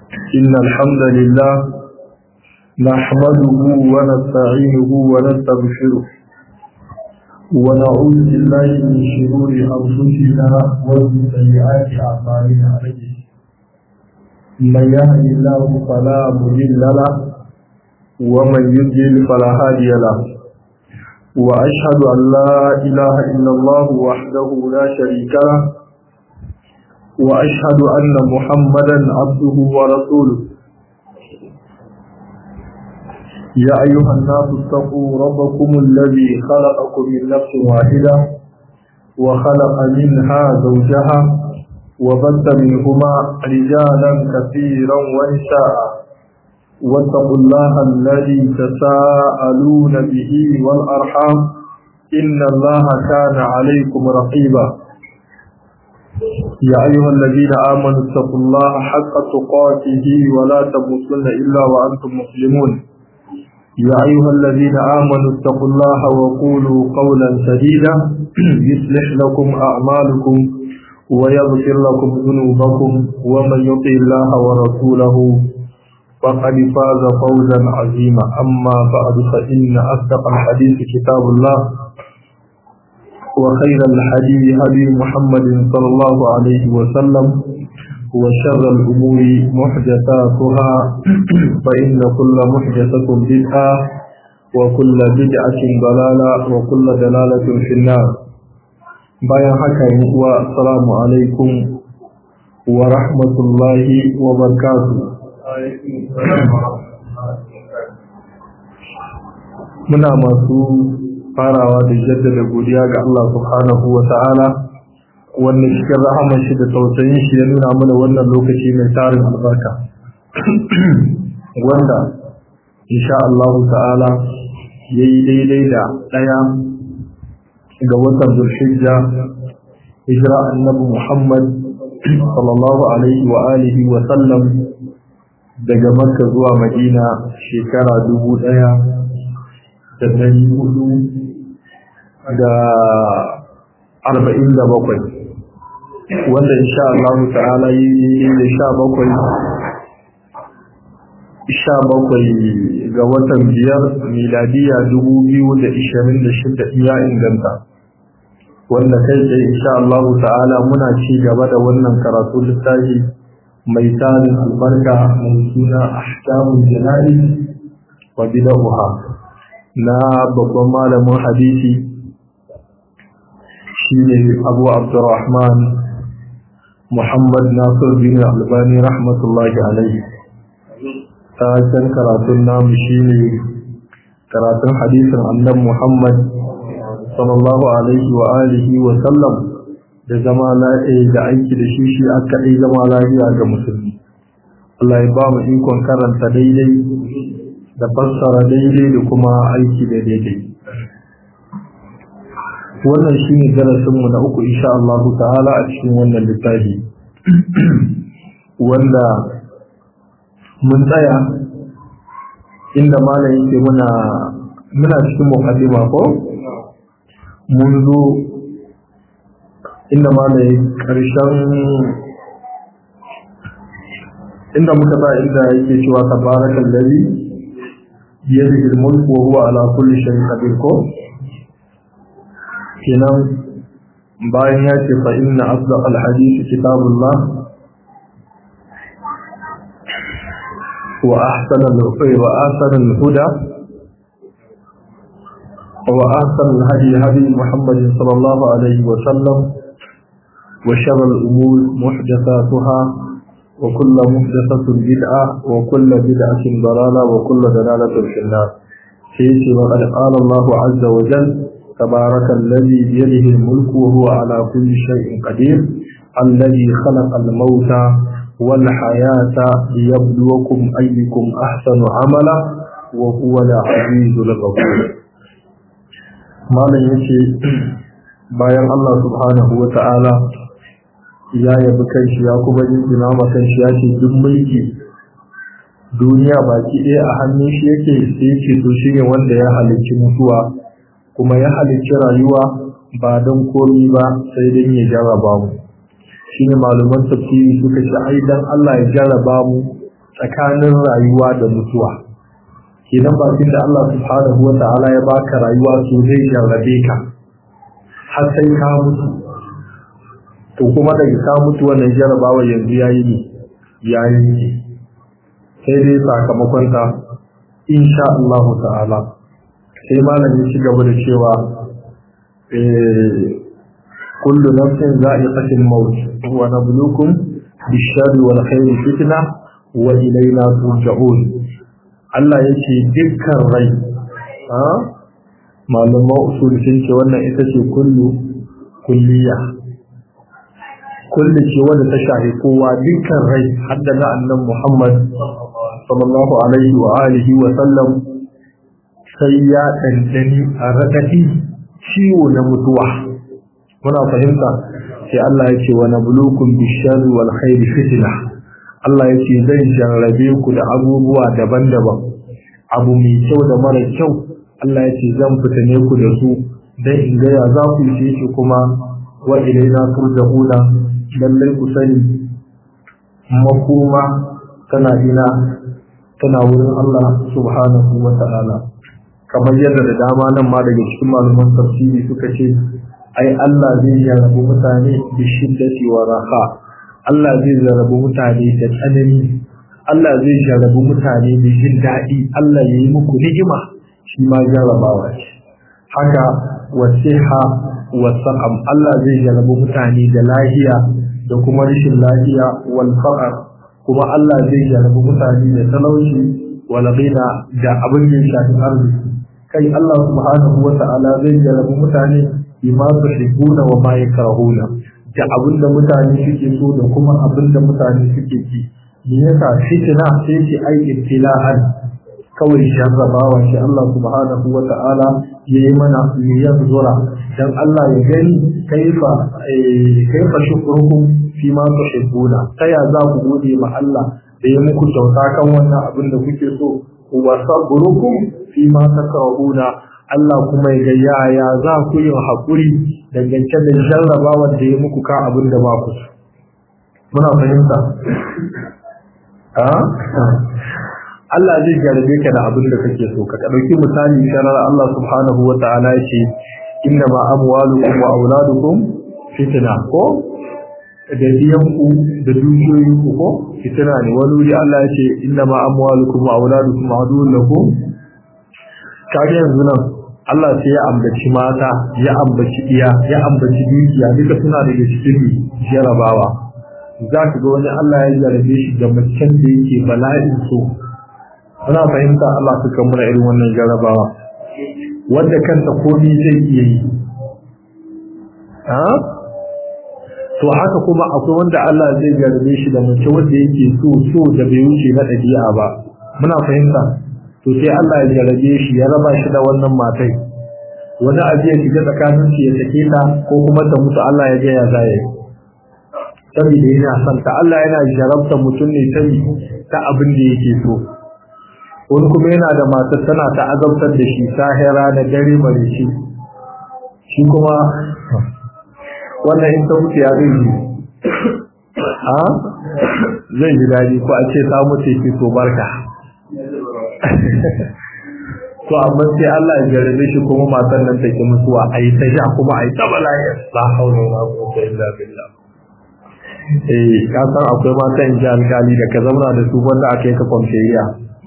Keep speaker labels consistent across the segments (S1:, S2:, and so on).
S1: إن الحمد لله نحمده ونستعينه ونستغفره ونعوذ بالله من شرور أنفسنا ومن سيئات أعمالنا من يهد الله فلا مضل له ومن يضلل فلا هادي له وأشهد أن لا إله إلا الله وحده لا شريك له وأشهد أن محمدا عبده ورسوله يا أيها الناس اتقوا ربكم الذي خلقكم من نفس واحدة وخلق منها زوجها وبث منهما رجالا كثيرا ونساء واتقوا الله الذي تساءلون به والأرحام إن الله كان عليكم رقيبا يا أيها الذين آمنوا اتقوا الله حق تقاته ولا تموتن إلا وأنتم مسلمون يا أيها الذين آمنوا اتقوا الله وقولوا قولا سديدا يصلح لكم أعمالكم ويغفر لكم ذنوبكم ومن يطع الله ورسوله فقد فاز فوزا عظيما أما بعد فإن أصدق الحديث كتاب الله وخير الحديث هدي محمد صلى الله عليه وسلم وشر الأمور محدثاتها فإن كل محدثة بدعة وكل بدعة ضلالة وكل دلالة في النار bayan haka yi uwa assalamu alaikum wa rahmatullahi wa barakatuh muna masu farawa da jaddada godiya ga Allah subhanahu wa ta'ala wanda cikin rahaman shi da tausayin shi ya nuna mana wannan lokaci mai tarin albarka wanda insha Allah ta'ala yayi daidai da daya ga watan Zulhijja hijira annabi Muhammad sallallahu alaihi wa alihi wa sallam daga Makka zuwa Madina shekara dubu ɗaya da ɗari hudu da arba'in da bakwai wanda insha Allah ta'ala yi da sha bakwai sha bakwai ga watan biyar miladiya dubu biyu da ishirin da shida iya inganta wanda kai tsaye insha Allah ta'ala muna ci gaba da wannan karatu littafi mai tarin albarka mai suna ahkamul jana'i wa bid'aha na babban malamin hadisi shine Abu Abdurrahman Muhammad Nasir bin Albani rahmatullahi alaihi ta can karatun namu shine karatun hadisin annabi Muhammad sallallahu alaihi wa alihi wa sallam da zama lafiya da aiki da shi shi aka dai zama lafiya ga musulmi Allah ya ba mu ikon karanta daidai da fassara daidai da kuma aiki da daidai wannan shi ne darasinmu na uku insha Allah ta'ala a cikin wannan littafi wanda mun tsaya inda malam yake muna muna cikin muqaddima ko mun zo inda malam karshen inda muka ba inda yake cewa tabarakal ladhi biyadihi al-mulk wa huwa ala kulli shay'in qadir ko kenan bayan ya ce fa inna asdaq al-hadith kitabullah wa ahsan al-huda wa ahsan al-huda wa ahsan al-hadi hadi Muhammad sallallahu alayhi wa sallam wa sharr al-umur muhdathatuha wa kullu muhdathatin bid'ah wa kullu bid'atin dalalah wa kullu dalalatin fi an-nar sai wa qala Allah azza wa jalla تبارك الذي بيده الملك وهو على كل شيء قدير الذي خلق الموت والحياة ليبلوكم أيكم أحسن عملا وهو العزيز الغفور ما لن يشي bayan Allah subhanahu wa ta'ala ya yabi kanshi ya kuma jinjina ma kanshi ya ce duk mulki duniya baki ɗaya a hannun shi yake sai yake to shi ne wanda ya halicci mutuwa kuma ya halicci rayuwa ba don komi ba sai don ya jarraba mu shi ne malaman tafsiri suka ce ai dan Allah ya jarraba mu tsakanin rayuwa da mutuwa kenan ba da Allah subhanahu wa ta'ala ya baka rayuwa to zai jarrabe ka har sai ka mutu to kuma daga ka mutu wannan jarrabawa yanzu yayi ne yayi ne sai dai sakamakon ta insha Allah ta'ala sai malamin ci gaba da cewa kullu nafsin za'iqatul maut wa nabluukum bish-sharri wal khairi fitna wa ilayna turja'un Allah yake dukkan rai ha malaman usul sun ce wannan ita ce kullu kulliya kullu ce wanda ta shafi kowa dukkan rai hadda na annan Muhammad sallallahu alaihi wa alihi wa sallam sai ya dandani a radadi ciwo na mutuwa muna fahimta sai Allah ya ce wa nabluukum bish-sharri wal khairi fitna Allah ya ce zai jarrabe ku da abubuwa daban-daban abu mai kyau da mara kyau Allah ya ce zan fitane ku da su dan in ga ya za ku yi shi kuma wa ilaina turja'una lallai ku sani makoma tana ina tana wurin Allah subhanahu wa ta'ala kamar yadda da dama nan ma daga cikin malaman tafsiri suka ce ai Allah zai jarrabu mutane bi shiddati wa raha Allah zai jarrabu mutane da tsanani Allah zai jarrabu mutane da jin daɗi Allah ya yi muku ni'ima shi ma jarrabawa ce haka wasiha wa saqam Allah zai jarrabu mutane da lahiya da kuma rashin lahiya wal faqr kuma Allah zai jarrabu mutane da talauci wal ghina da abin da ya shafi arziki kai Allah subhanahu wa ta'ala zai jarrabu mutane bima tuhibbuna wa ma yakrahuna da abinda mutane suke so da kuma abinda mutane suke ki me yasa fitina sai ce ai ibtila'an kawai jarrabawa shi Allah subhanahu wa ta'ala yayi mana liyan zura dan Allah ya gani kaifa kaifa shukrukum fi ma tuhibbuna ta ya za ku gode ma Allah da ya muku kyauta kan wannan abin da kuke so wa sabrukum fi ma takrahuna Allah kuma ya yaya za ku yi haƙuri dangance da jarrabawa da ya muku ka abin da ba ku muna fahimta Allah zai jarabe ka da abin da kake so ka ɗauki misali sharar Allah subhanahu wa ta'ala ya ce inna ma amwalukum wa auladukum fitna ko da diyanku da dukiyoyinku ko fitina ne wani wuri Allah ya ce inna ma amwalukum wa auladukum aduwwun lakum kage yanzu nan Allah sai ya ambaci mata ya ambaci iya ya ambaci dukiya duka suna daga cikin jarabawa za ka ga wani Allah ya jarabe shi da macen da yake bala'in so muna fahimta Allah su kan muna irin wannan jarabawa wanda kanta komai zai iya yi to haka kuma akwai wanda Allah zai jarabe shi da mace wanda yake so so da bai wuce na ɗabi'a ba muna fahimta to sai Allah ya jarabe shi ya raba shi da wannan matai wani abu ya shiga tsakanin shi ya sake ta ko kuma ta mutu Allah ya ga ya zaya saboda yana son ta Allah yana jarabta mutum ne sai ta abin da yake so wani kuma yana da matar tana ta azabtar da shi sahira da dare bare shi shi kuma wannan in ta mutu ya zai yi a zai ji daɗi ko a ce ta mutu ke so barka to amma sai Allah ya jarabe shi kuma matan nan take mutuwa a yi ta ja kuma a yi ta bala'i la haula wala quwwata illa billah eh ka san akwai mata in ji alkali da ka zauna da su wanda aka yi ka kwamferiya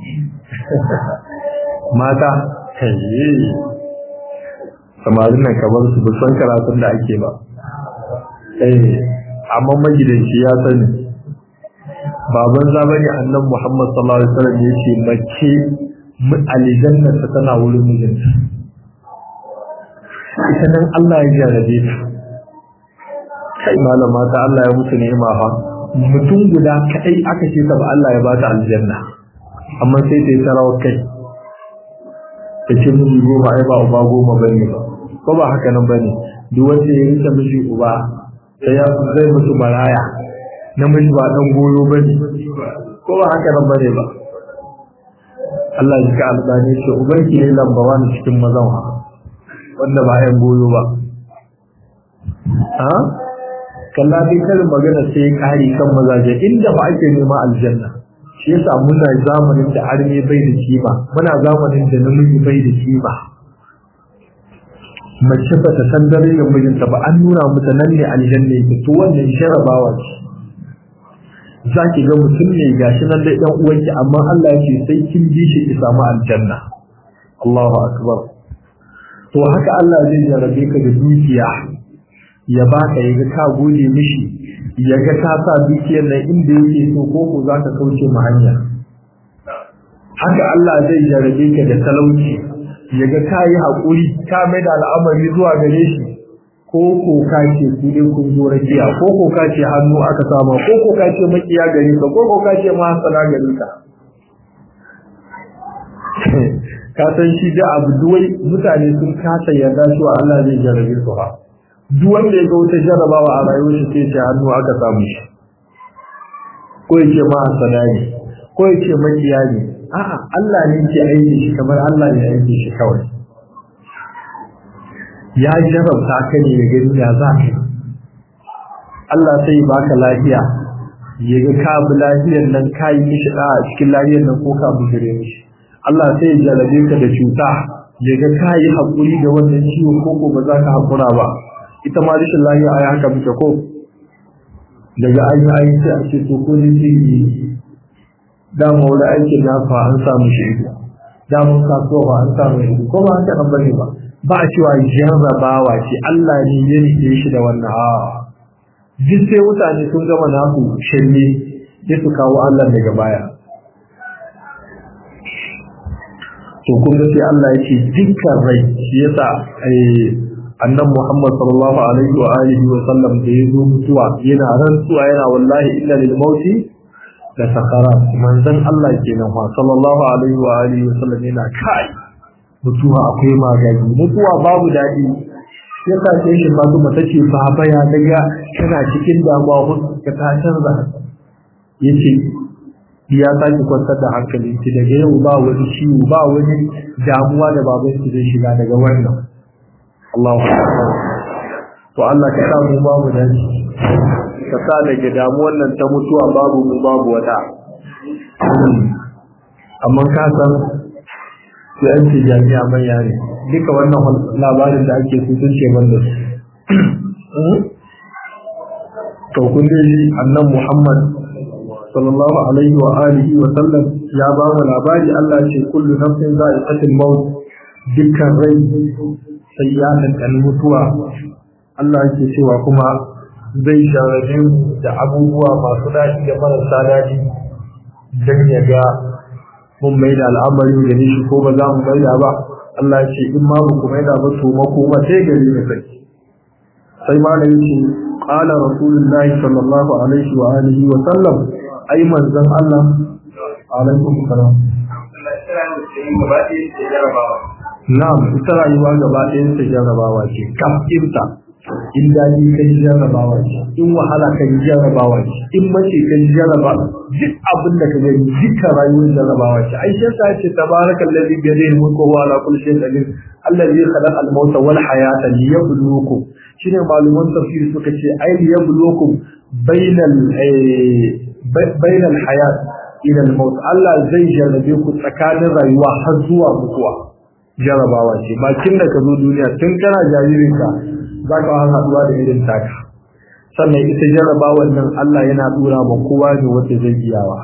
S1: mata kai samarin nan kamar su san karatun da ake ba eh amma magidanci ya sani baban zabani annan Muhammad sallallahu alaihi wasallam yace mace aljanna ta tana wurin mijinta ita nan Allah ya jarabe ta kai malama ta Allah ya mutu ni'ima fa mutum guda kai aka ce ta ba Allah ya ba ta aljanna amma sai ta yi tarawar kai ta ce miji goma ai ba uba goma bane ba ko ba haka nan bane duk wanda ya rike miji uba sai ya zai mutu maraya namiji ba dan goyo bane ko ba haka nan bane ba Allah ya ka albani ce ubanki ne lamba wani cikin mazan ha wanda ba yan goyo ba ha kalla dai karin magana sai kari kan mazaje inda ba ake nema aljanna shi yasa muna zamanin da arme bai da kima muna zamanin da namiji bai da kima mace ba ta san dare da mijinta ba an nuna mata nan ne aljanna yake to wannan sharabawa ce za ki ga mutum ne gashi nan dai ɗan uwanki amma Allah yake sai kin bi shi ki samu aljanna Allahu akbar to haka Allah zai jarabe ka da dukiya ya baka ya ga ka gode mishi ya ga ta sa dukiyar nan inda yake so ko ko za ka kauce ma hanya haka Allah zai jarabe ka da talauci ya ga ka yi haƙuri ka mai da al'amari zuwa gare shi ko ko ka ce ku dai kun zo rakiya ko ko ka ce hannu aka sama ko ko ka ce makiya gare ka ko ko ka ce ma hasana gare ka ka san shi da abu duwai mutane sun kasa yarda cewa Allah zai jarabe su ba duk wanda ya ga wata jarabawa a rayuwar shi sai ce hannu aka samu shi ko ya ce ma hasana ne ko ya ce makiya ne a'a Allah ne ke aiki shi kamar Allah ne aiki shi kawai ya jarabta ka ne ya gani ya za ka Allah sai ya baka lafiya ya ga ka bi lafiyar nan ka yi mishi da a cikin lafiyar nan ko ka bujire mishi Allah sai ya jarabe ka da cuta ya ga ka yi haƙuri da wannan ciwon ko ko ba za ka haƙura ba ita ma rashin lafiya a haka muke ko daga an yi ayi sai a ce to ko ne sai yi dama wani aikin nafa an samu shi ido damun kasuwa an samu ido ko ba haka nan bane ba ba a cewa jarrabawa ce Allah ne ya rike shi da wannan a duk sai mutane sun gama nasu shirme sai su kawo Allah daga baya to kun ga sai Allah ya ce dukkan rai shi yasa annan Muhammad sallallahu alaihi wa alihi wa sallam da ya zo mutuwa yana rantsuwa yana wallahi illa lil mauti da sakara manzon Allah kenan wa sallallahu alaihi wa alihi wa sallam yana kai mutuwa akwai magani mutuwa babu daɗi ya sa sai shi ba kuma tace baba ya daga kana cikin damuwa ka ta canza yace ya sake kwantar da hankalin ki daga yau ba wani ciwo ba wani damuwa da baban ki zai shiga daga wannan Allahu akbar to Allah ka sa mu babu dace ka sa daga damuwar nan ta mutuwa babu mu babu wata amma ka san su yan ce jami'a manya ne duka wannan labarin da ake su sun ce ban da su to kun dai annan Muhammad sallallahu alaihi wa alihi wa sallam ya ba mu labari Allah ce kullu nafsin za'iqatul maut dukkan rai sai ya tantani mutuwa Allah yake cewa kuma zai sharabe mu da abubuwa masu daɗi da marasa daɗi don ya ga mun mai da al'amari da shi ko ba za mu mai da ba Allah ya ce in ma ba ku mai da ba to makoma sai gari ne sai sai ma da yake qala rasulullahi sallallahu alaihi wa alihi wa sallam ai manzon Allah alaikum salam na'am ita rayuwa gaba ɗayan ta jarrabawa ce kafinta in daɗi ka ji jarrabawa ce in wahala ka ji jarrabawa ce in mace ka ji jarraba duk abin da ka gani duka rayuwar jarrabawa ce ai shi yasa ce tabarakal ladhi bi yadihi mulku wa ala kulli shay'in qadir alladhi khalaqa al-mauta wal hayata liyabluwakum shine maluman tafsir suka ce ai liyabluwakum bainal bainal hayat ila al-maut Allah zai jarrabe ku tsakanin rayuwa har zuwa mutuwa jarrabawa ce bakin da ka zo duniya tun kana jaririnka za ka haɗuwa da irin taka sannan ita jarrabawar nan Allah yana dura ma kowa ne wanda zai iyawa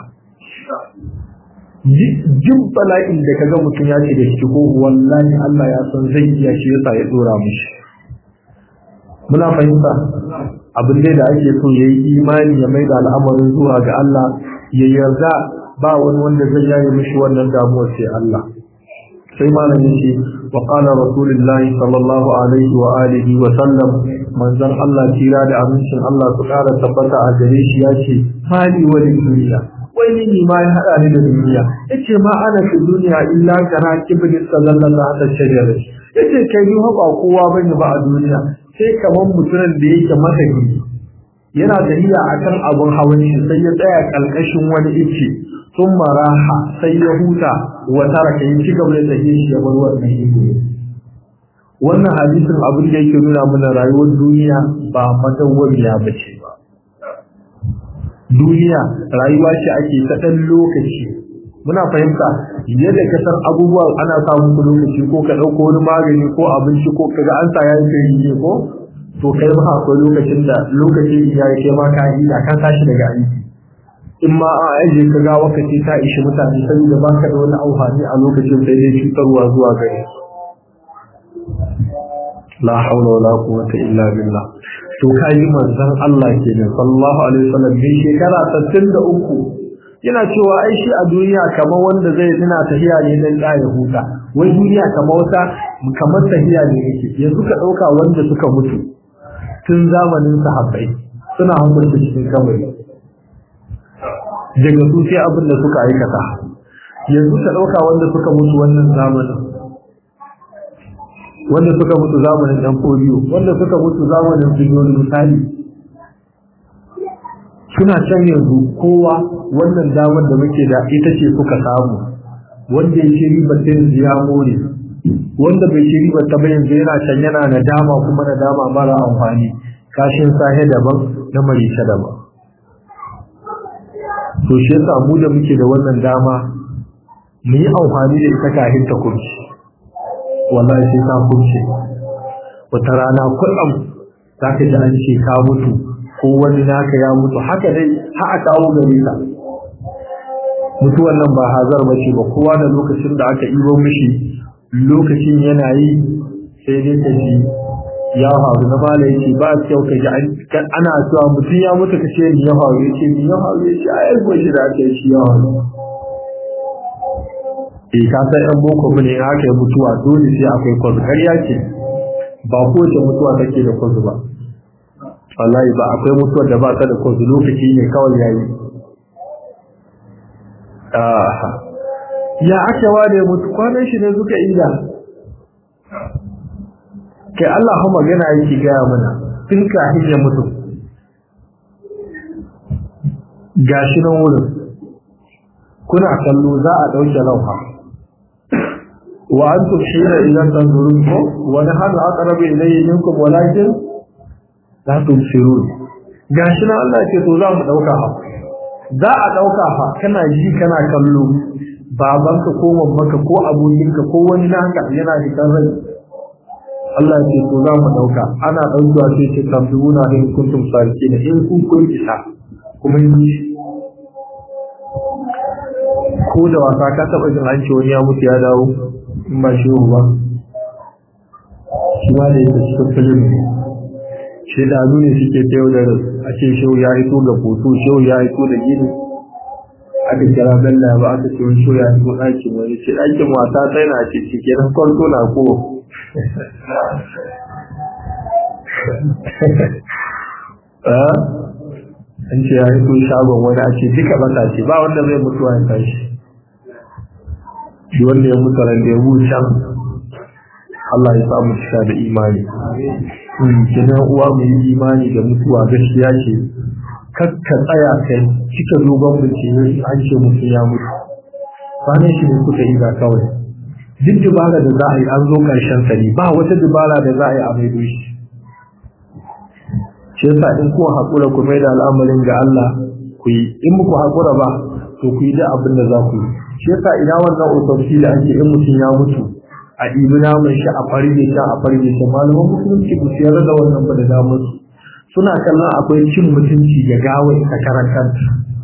S1: jin bala'in da kaga mutum ya ce da shi ko wallahi Allah ya san zai iya shi yasa ya dora mishi muna fahimta abin da ake so yayi imani ya maida al'amarin zuwa ga Allah ya yarda ba wani wanda zai yaye mishi wannan damuwar sai Allah sai malamin shi wa qala rasulullahi sallallahu alaihi wa alihi wa sallam manzon Allah tira da amincin Allah su kara tabbata a gare shi yace mali wa duniya wai ni ma ya hada ni da duniya yace ma ana fi duniya illa kana kibin sallallahu alaihi shajara yace kai ni ba kowa bane ba a duniya sai kaman mutumin da yake mataki yana da iya akan abun hawan shi sai ya tsaya kalkashin wani ice sun maraha sai ya huta wa taraka yin ci gaba da tafiye shi ya bar wannan ido wannan hadisin abin da yake nuna mana rayuwar duniya ba madawwamiya ba ce ba duniya rayuwa ce ake ta ɗan lokaci muna fahimta yadda ka san abubuwa ana samun ku lokaci ko ka ɗauko wani magani ko abinci ko kaga an sa yayin kai ne ko to kai ma akwai lokacin da lokacin ya yi kai ma ka yi da ka tashi daga aiki in ma a aje ka ga wakati ta ishi mutane saboda baka da wani amfani a lokacin sai dai cutarwa zuwa gare la haula wala quwwata illa billah to kai manzon Allah kenan sallallahu alaihi wasallam bi shekara 63 yana cewa ai shi a duniya kamar wanda zai tana tahiya ne dan da ya huta wai duniya kamar wata kamar tahiya ne yake yanzu ka dauka wanda suka mutu tun zamanin sahabbai suna hukunta cikin kabari daga su sai abin da suka aikata yanzu ka dauka wanda suka mutu wannan zamanin wanda suka mutu zamanin ɗan foliyo wanda suka mutu zamanin filiyon misali suna can yanzu kowa wannan damar da muke da ita ce suka samu wanda ya ce ribar ta yanzu ya more wanda bai ce ribar ta bayan yanzu yana can yana nadama kuma nadama mara amfani kashin sahe daban na marisha daban to shi yasa mu da muke da wannan dama mu yi amfani da ita kafin ta kurci wallahi sai ka kurce wata rana kullum za ka ji an ce ka mutu ko wani naka ya mutu haka dai ha a kawo gare ka mutuwan nan ba hazar ba ce ba kowa da lokacin da aka ibo mishi lokacin yana yi sai dai ka ji ya faru na mala yake ba kyau ka ji ana cewa mutum ya mutu ka ce ni ya faru ya ce ni ya faru ya ce a yarko shi da aka yi shi ya faru eh ka san yan boko mu ne haka yi mutuwa dole sai akwai kwazu ƙarya ce ba kowace mutuwa take da kwazu ba wallahi ba akwai mutuwar da ba ta da kwazu lokaci ne kawai yayi ya ake ware mutu kwanan shi ne suka ida kai Allah ha magana yake gaya mana tun kafin ya mutu gashi nan wurin kuna kallo za a ɗauke lauha wa antum hina idan tanzurun ko wa nahnu aqrabu ilayhi minkum walakin la tubsirun gashi nan Allah ce to za mu dauka ha za a dauka fa kana ji kana kallo babanka ko mamaka ko abokinka ko wani naka yana da kan rai Allah ce to za mu dauka ana dauka sai ce tabbuna in kuntum sadiqin in kun kun isa kuma yi ko da wasa ka taba jin an ce wani ya mutu ya dawo in ba shi ba shi ba da yake cikin filin shi da ne suke ta yau da a ce shehu ya hito ga foto shehu ya hito da gini aka kira bella ba aka ce wani shehu ya hito ɗakin wani ce ɗakin wasa ta yana ce cike na kwanto na ko an ce ya hito shagon wani a ce duka baka ce ba wanda zai mutuwa ya tashi shi wanda ya mutu ran da ya can Allah ya samu cika da imani kenan uwa mu yi imani da mutuwa gaskiya ce kakka tsaya kai cika dogon bincike an ce mutum ya mutu kwanan shi ne suka yi ga kawai duk dubara da za a yi an zo karshen sani ba wata dubara da za a yi a maido shi shi yasa in kuwa haƙura ku mai da al'amarin ga Allah ku yi in muku haƙura ba to ku yi da abin da za ku yi shi yasa ina wannan autopsy da ake in mutum ya mutu a ɗibi naman shi a farge shi a farge shi malaman musulunci ba su yarda da wannan ba da damar su suna kallon akwai cin mutunci ga gawa ta karan kanta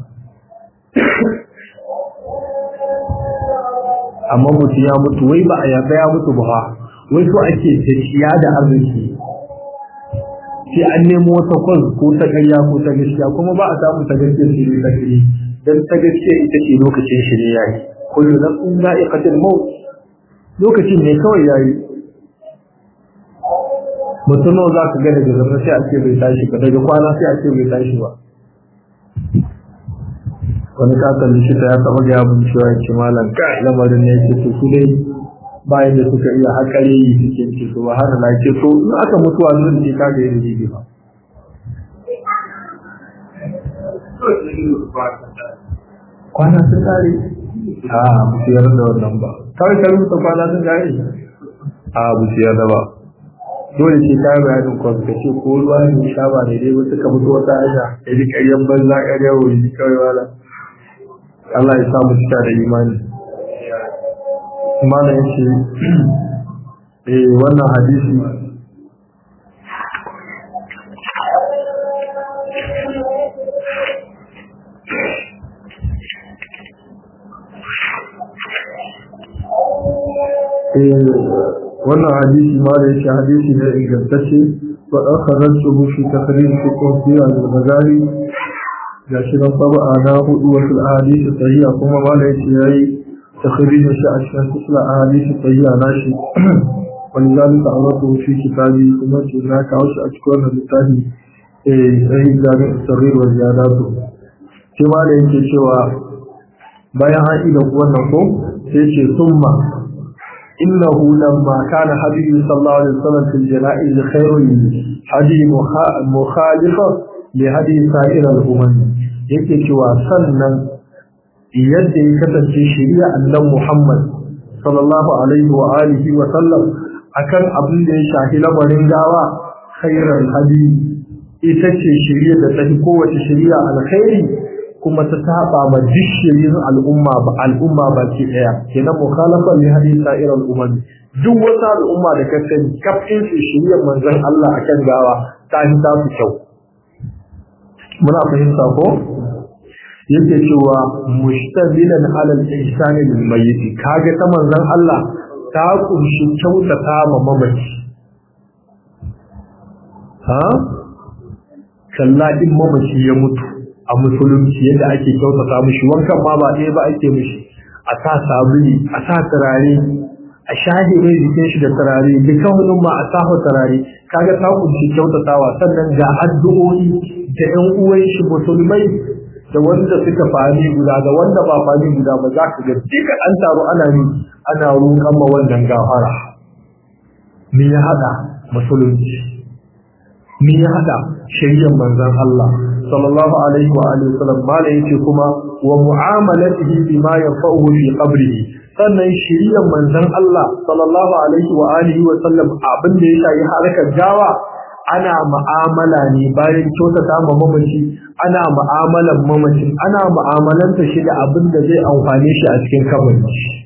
S1: amma mutum ya mutu wai ba a yarda ya mutu ba wai so ake da ciya da arziki sai an nemo wata kwan ko ta ƙarya ko ta gaskiya kuma ba a samu ta gaskiya sai ne ta ƙarya dan ta gaskiya ita ce lokacin shi ne yayi kullu nafsin za'iqatul maut lokacin ne kawai yayi mutum za ka ga daga zama sai a ce bai tashi ba daga kwana sai a ce bai tashi ba wani katon likita ya taɓa ga abin cewa ya ce malam ka lamarin ne yake to su dai bayan da suka iya haƙare yi suke ce su ba hana na ce to in aka mutuwa zuwa ne ka ga yin jiki ba kwana sun kare a bu yarda da wannan ba kawai ka rubuta kwana sun kare a bu yarda ba dole ce ta bayanin kwan ka ce ko ruwa ne sha ba ne dai ba suka mutu wata hanya ya ji ƙaryan banza ƙarya wuri kawai wala Allah ya samu cika da imani mana ya ce eh wannan hadisi wannan hadisi ma da yake hadisi ne ingantacce wa akhrajtuhu fi takrir fiqh fi al-Ghazali ga shi nan saba na hudu wa fil ahadith sahiha kuma ma da yake yayi takrir shi a cikin kusla ahadith sahiha nashi ولذلك أردته في كتابي ثم هناك أوش أشكر بالتالي صحيح جامع الصغير وزياداته كما da yake cewa bayan an ida wannan ko sai ce summa إنه لما كان حبيب صلى الله عليه وسلم في الجنائز خير هدي مخالفة لهدي سائر الأمم yake cewa sannan yadda ya kasance shari'a annan Muhammad sallallahu alaihi wa alihi wa sallam akan abin da ya shafi lamarin gawa khairal hadi ita ce shari'a da tafi kowace shari'a alkhairi kuma ta saba ma duk shirin al'umma ba al'umma ba ke daya kenan mukhalafa li hadisa irin umma duk wata al'umma da ka sani kafin su shirya manzon Allah akan gawa ta yi ta su kyau muna fahimta ko yake cewa mushtabilan alal ihsani lil mayyit kage ta manzon Allah ta kunshi kyautata ma mamaci ha kalla in mamaci ya mutu a musulunci yadda ake kyautata mishi wankan ma ba ɗaya ba ake mishi a sa sabuli a sa turare a shahe mai jikin shi da turare duka wani ma a sa turare kaga ta kunshi kyautatawa sannan ga addu'o'i da ƴan uwan shi musulmai da wanda suka fami guda da wanda ba fami guda ba za ka ga duka an taro ana ni ana roƙon ma wannan gafara me ya hada musulunci me ya hada shari'ar manzon Allah sallallahu alaihi wa alihi wasallam mala yace kuma wa mu'amalatihi bima yanfa'uhu fi qabrihi sannan shiriyar manzon Allah sallallahu alaihi wa alihi wasallam abin da ya shayi harkar gawa ana mu'amala ne bayan kyautata ma mamaci ana mu'amalan mamacin ana mu'amalanta shi da abin da zai amfane shi a cikin kabari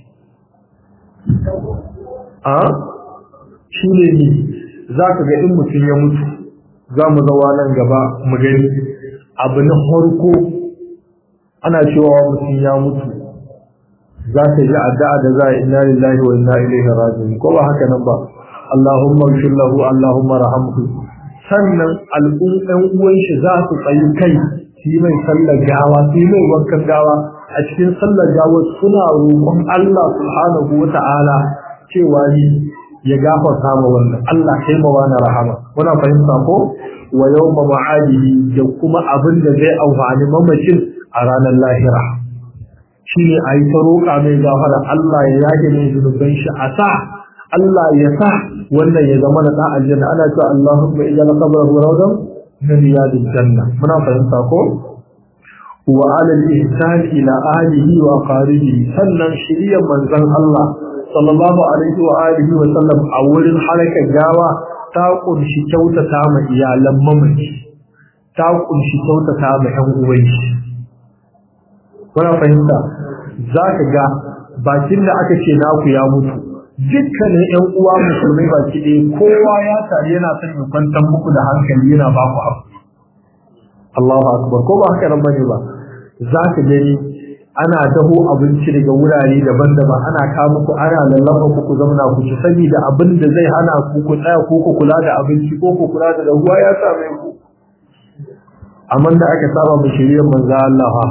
S1: a shi ne ni za ka ga in mutum ya mutu za mu zawa nan gaba mu gani abu na farko ana cewa mutum ya mutu za ka ji addu'a da za a inna lillahi wa inna ilaihi raji'un ko ba haka nan ba Allahumma ighfir lahu Allahumma rahamhu sannan al'umman uwan shi za su tsayi kai shi mai sallar gawa shi mai wankan gawa a cikin sallar gawa suna roƙon Allah subhanahu wa ta'ala cewa ni ya gafarta ma wannan Allah kai ma wani rahama muna fahimta ko wa yawma ma'adihi da kuma abin da zai amfani mamacin a ranar lahira shi ne a yi ta roƙa mai gafara Allah ya yage mai zunuban shi a sa Allah ya sa wannan ya zama na ɗan aljanna ana cewa Allahumma ijal qabrahu rawdan min riyadil janna muna fahimta ko wa ala al-ihsan ila ahlihi wa qaribihi sannan shiriyar manzon Allah sallallahu alaihi wa alihi wa sallam a wurin harakar gawa ta kunshi kyautata ma iyalan mamaci ta kunshi kyautata ma ƴan uwan shi kuna fahimta za ka ga bakin da aka ce naku ya mutu dukkanin ƴan uwa musulmai baki ɗaya kowa ya tare yana son ya kwantar muku da hankali yana ba ku abu Allahu akbar ko ba haka nan bane ba za ka gani ana daho abinci daga wurare daban-daban ana kawo muku ana lallaba ku ku zauna ku ci saboda abin da zai hana ku ku tsaya ko ku kula da abinci ko ku kula da ruwa ya same ku amma da aka saba mu shirye manzo Allah fa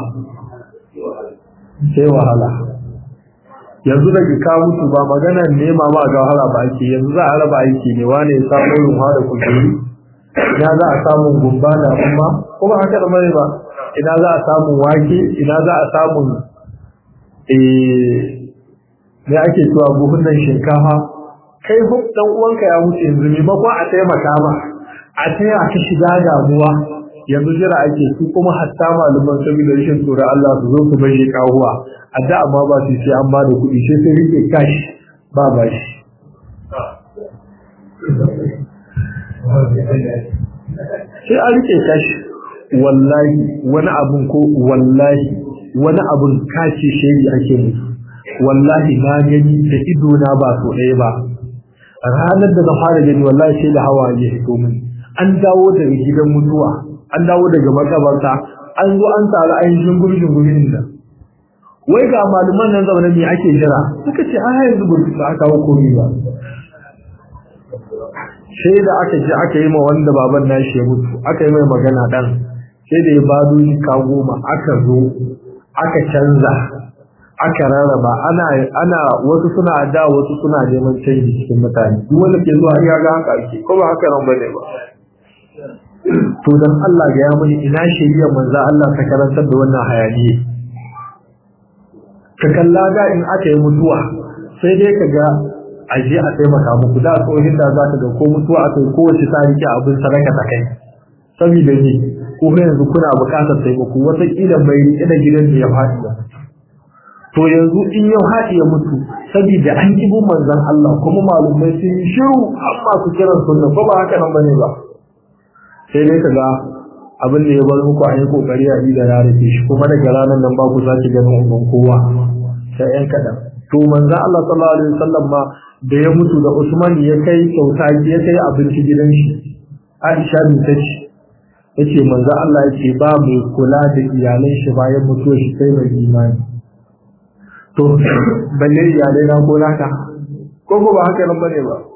S1: sai wahala yanzu da ka mutu ba magana nema ma ga wahala ba ake yanzu za a raba aiki ne wane ya samu ruwa da kulkuri ina za a samu gumba da umma kuma haka da mai ba ina za a samu wake ina za a samu me ake cewa buhunan shinkafa kai huk dan uwanka ya mutu yanzu ne bakwa a taimaka ma a taya ka shiga damuwa yanzu jira ake su kuma hatta malaman saboda rashin tsoro Allah su zo su bayyana kawuwa adda amma ba su sai an ba da kuɗi sai sai rike kashi ba ba shi sai a rike kashi wallahi wani abun ko wallahi wani abun kashi shiri ake musu wallahi na gani da ido na ba so ɗaya ba ranar da na fara gani wallahi sai da hawa ya fito min an dawo daga gidan mutuwa an dawo daga makabarta an zo an tsara ainihin gurbin gurbin da wai ga malaman nan zaune ne ake jira suka ce a yanzu ba su aka kawo komai ba sai da aka je aka yi ma wanda baban nashi ya mutu aka yi mai magana dan sai da ya bado shi ka goma aka zo aka canza aka rarraba ana ana wasu suna da wasu suna neman canji cikin mutane duk wanda ke zuwa ya ga haka ake ko ba haka nan bane ba to dan Allah ga ya muni ina shari'a manzo Allah ta karantar da wannan hayaniye ka kalla ga in aka yi mutuwa sai dai ka ga aje a taimaka muku da tsohin da za ka ga ko mutuwa aka yi kowace ta rike abin sadaka ta kai saboda ne ko yanzu kuna buƙatar taimako wata kila mai rike da gidan da ya faɗi da to yanzu in yau haɗi ya mutu saboda an kibu manzon Allah kuma malumai sun yi shiru amma su kiran sunna ko ba haka nan bane ba sai dai ka ga abin da ya bar muku a yi kokari a yi da ya rufe shi kuma daga ranar nan ba ku sake ganin umman kowa sai yan kaɗan to manzon Allah sallallahu alaihi wasallam ma da ya mutu da Usman ya kai kyauta ya kai abinci gidan shi Aisha bin ta ce yace manzo Allah yace ba mai kula da iyalan shi bayan mutuwar shi sai mai imani to balle iyalai na ko naka ko ko ba haka nan bane ba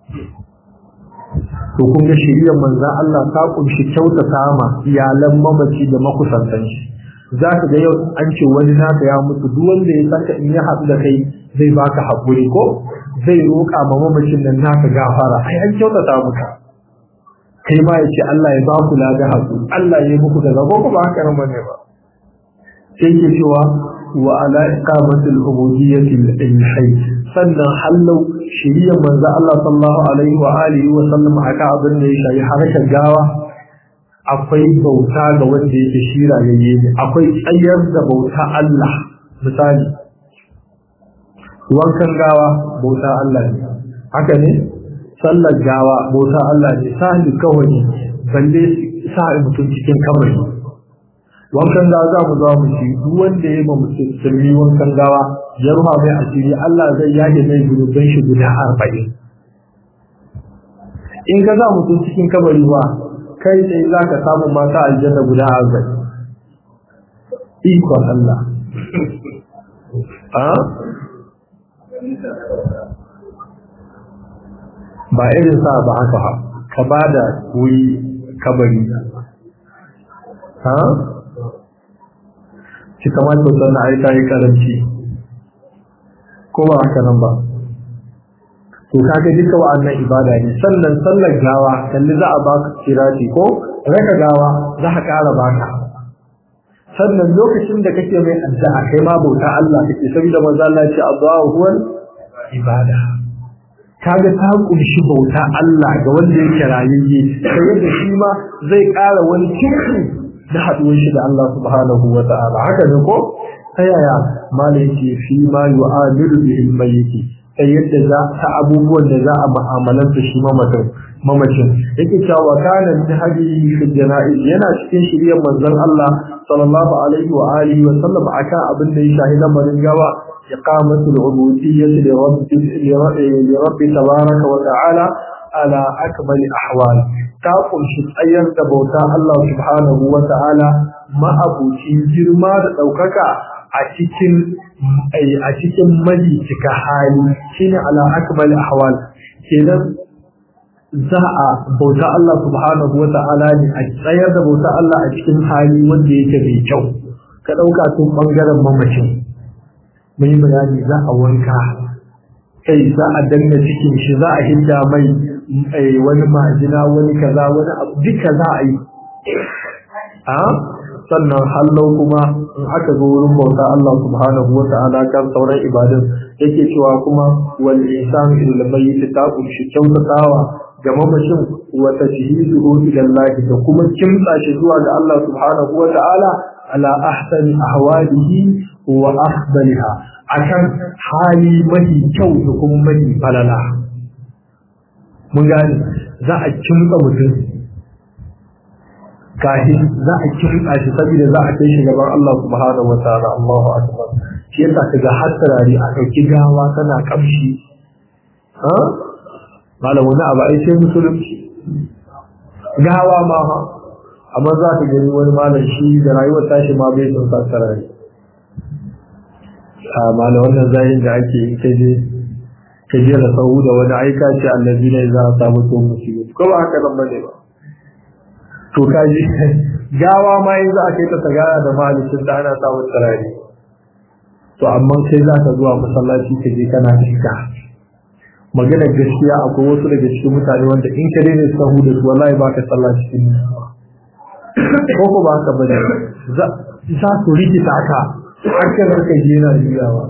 S1: to kun ga shiriyar manzo Allah ta kunshi kyautata ma iyalan mamaci da makusantan shi za ka ga yau an ce wani naka ya mutu duk wanda ya saka in ya haɗu da kai zai baka haƙuri ko zai roƙa ma mamacin nan naka gafara ai an kyautata muka kai ma ya ce Allah ya ba ku lada haƙu Allah ya yi muku da zabo ko ba haka nan bane ba sai ke cewa wa ala iqamatil ubudiyyati lil hayy sannan hallau shiriyar manzo Allah sallallahu alaihi wa alihi wa sallam aka abin da ya shayi harkar gawa akwai bauta ga wanda yake shira yayye ne akwai tsayar da bauta Allah misali wankan gawa bauta Allah ne haka ne sallar gawa bauta Allah ne sahli kawai balle sa mutum cikin kabari wankan gawa za mu zama mu ci duk wanda ya ba mutum sirri wankan gawa ya ruha mai asiri Allah zai yage mai gurbin shi guda arba'in in ka za mutum cikin kabari ba kai tsaye za ka samu mata aljanna guda arba'in ikon Allah ba irin sa ba haka ha ka ba da wuri kabari ha ki kamata sannan ai ta yi karanci ko ba haka nan ba to kaga duka wa'annan ibada ne sannan sallar gawa kalli za a baka kirati ko raka gawa za ka ƙara baka sannan lokacin da kake mai addu'a kai ma bauta Allah kake saboda manzo Allah ya ce addu'a huwal ibada kaga ta kunshi bauta Allah ga wanda yake rayayye sai yadda shi ma zai ƙara wani kirki da haduwar shi da Allah subhanahu wa ta'ala haka ne ko ta yaya malai yake fi ma yu'amilu bihi mayyiti ta yadda za ta abubuwan da za a mu'amalanta shi mamacin mamacin yake cewa kana min hadihi fi janaiz yana cikin shirye manzon Allah sallallahu alaihi wa alihi wa sallam aka abin da ya shahi lamarin gawa iqamatu al-ubudiyyah li rabbi li rabbi tabaraka wa ta'ala ala akmal ahwal ta kunshi tsayar da bauta Allah subhanahu wa ta'ala ma'abucin girma da daukaka a cikin a cikin cika hali shine ala akmal ahwal kenan za a bauta Allah subhanahu wa ta'ala ne a tsayar da bauta Allah a cikin hali wanda yake mai kyau ka dauka tun bangaren mamacin mun yi bayani za a wanka kai za a danna cikin shi za a hinda mai wani majina wani kaza wani abu duka za a yi a sannan hallau kuma in aka zo wurin bauta Allah subhanahu wa ta'ala kan sauran ibadun yake cewa kuma wal ihsan ila mayyit ta kunshi kyautatawa ga mamacin wa tajhizuhu ila Allah da kuma kimtsa shi zuwa ga Allah subhanahu wa ta'ala ala ahsani ahwalihi wa afdaliha akan hali mafi kyau da kuma mafi falala mun gane za a kimtsa mutum kashi za a kimtsa shi saboda za a kai shi gaban Allah subhanahu wa ta'ala Allahu akbar shi yasa kaga har tarari a dauki gawa tana kamshi ha malam wani abu ai sai musulunci gawa ma ha amma za ka gani wani malam shi da rayuwar tashi ma bai son sa tarari a malam wannan zayin da ake yi ta je ka je da sahu da wani aika ce allazi ne za a samu to musibu ko ba haka nan bane ba to kaji gawa ma yanzu a kai ta tagara da malicin da ana samun tarari to amma sai za ka zuwa masallaci ka je kana shiga magana gaskiya akwai wasu daga cikin mutane wanda in ka daina sahu da su wallahi ba ka sallah cikin ko ko ba haka bane za su rikita ka har ka zarka je yana juyawa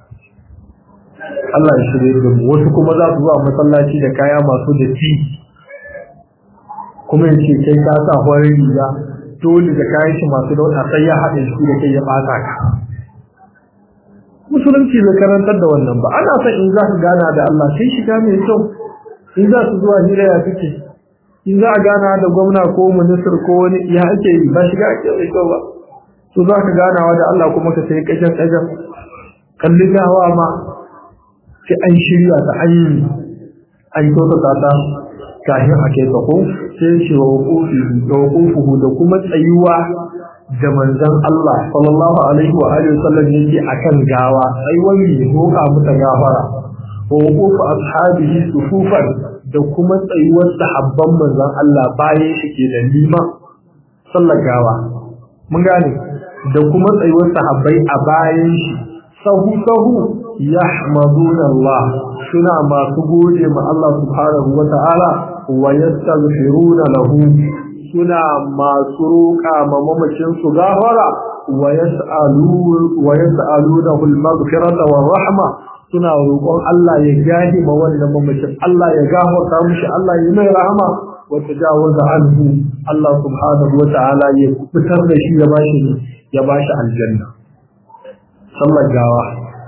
S1: Allah ya shirye da mu wasu kuma za su zuwa masallaci da kaya masu da ti kuma ya ce kai ka sa farin riga dole da kayan shi masu dauka sai ya haɗe shi da kai ya ɓata ka musulunci bai karantar da wannan ba ana son in za ka gana da Allah sai shiga mai kyau in za su zuwa hira ya kake in za a gana da gwamna ko minister ko wani ya ake yi ba shiga ake mai kyau ba to za ka ganawa da Allah kuma ka sai kajan kajan kalli gawa ma sai an shirya ta an yi an kyautata ta kafin a kai ta ko sai shi wa wukufuhu da kuma tsayuwa da manzon Allah sallallahu alaihi wa alihi wasallam yake akan gawa tsayuwar ne roƙa mata gafara wa wukufu ashabihi sufufan da kuma tsayuwar sahabban manzon Allah bayan shi ke da lima sallar gawa mun gane da kuma tsayuwar sahabbai a bayan shi sahu sahu yahmaduna Allah suna masu gode ma Allah subhanahu wa ta'ala wa yastaghfiruna lahu suna masu roƙa ma mamacin su gafara wa yas'alu wa yas'alunahu al-maghfirata wa rahma suna roƙon Allah ya gahi ma wannan mamacin Allah ya gafarta mishi Allah ya mai rahama wa tajawaza anhu Allah subhanahu wa ta'ala ya fitar da shi ya bashi ya bashi aljanna sallar gawa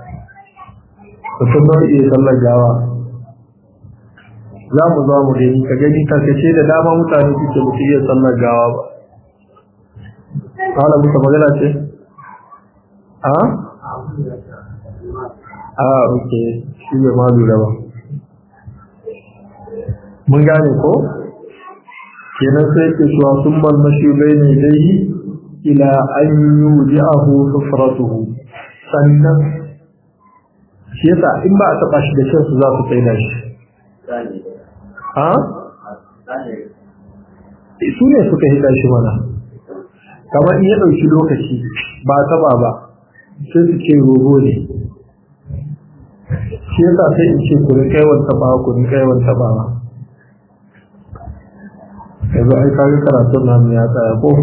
S1: mutum nau'i sallar gawa za mu za mu gani ka gani karkace da dama mutane suke mutu iya sallar gawa ba kawai muka magana ce a? a ok shi bai ma lura ba mun gane ko? kenan sai ke shuwa sun malmashi bai ne dai ila an yi wuji ahu sufratuhu sannan shi yasa in ba a taɓa shi da shansu za su tsaye da shi ha? su ne suka hida shi mana kamar in ya ɗauki lokaci ba taba ba sai su ce rogo ne shi yasa sai in ce kurin kaiwar taba kurin kaiwar taba ba yanzu ai kaga karatun namu ya tsaya ko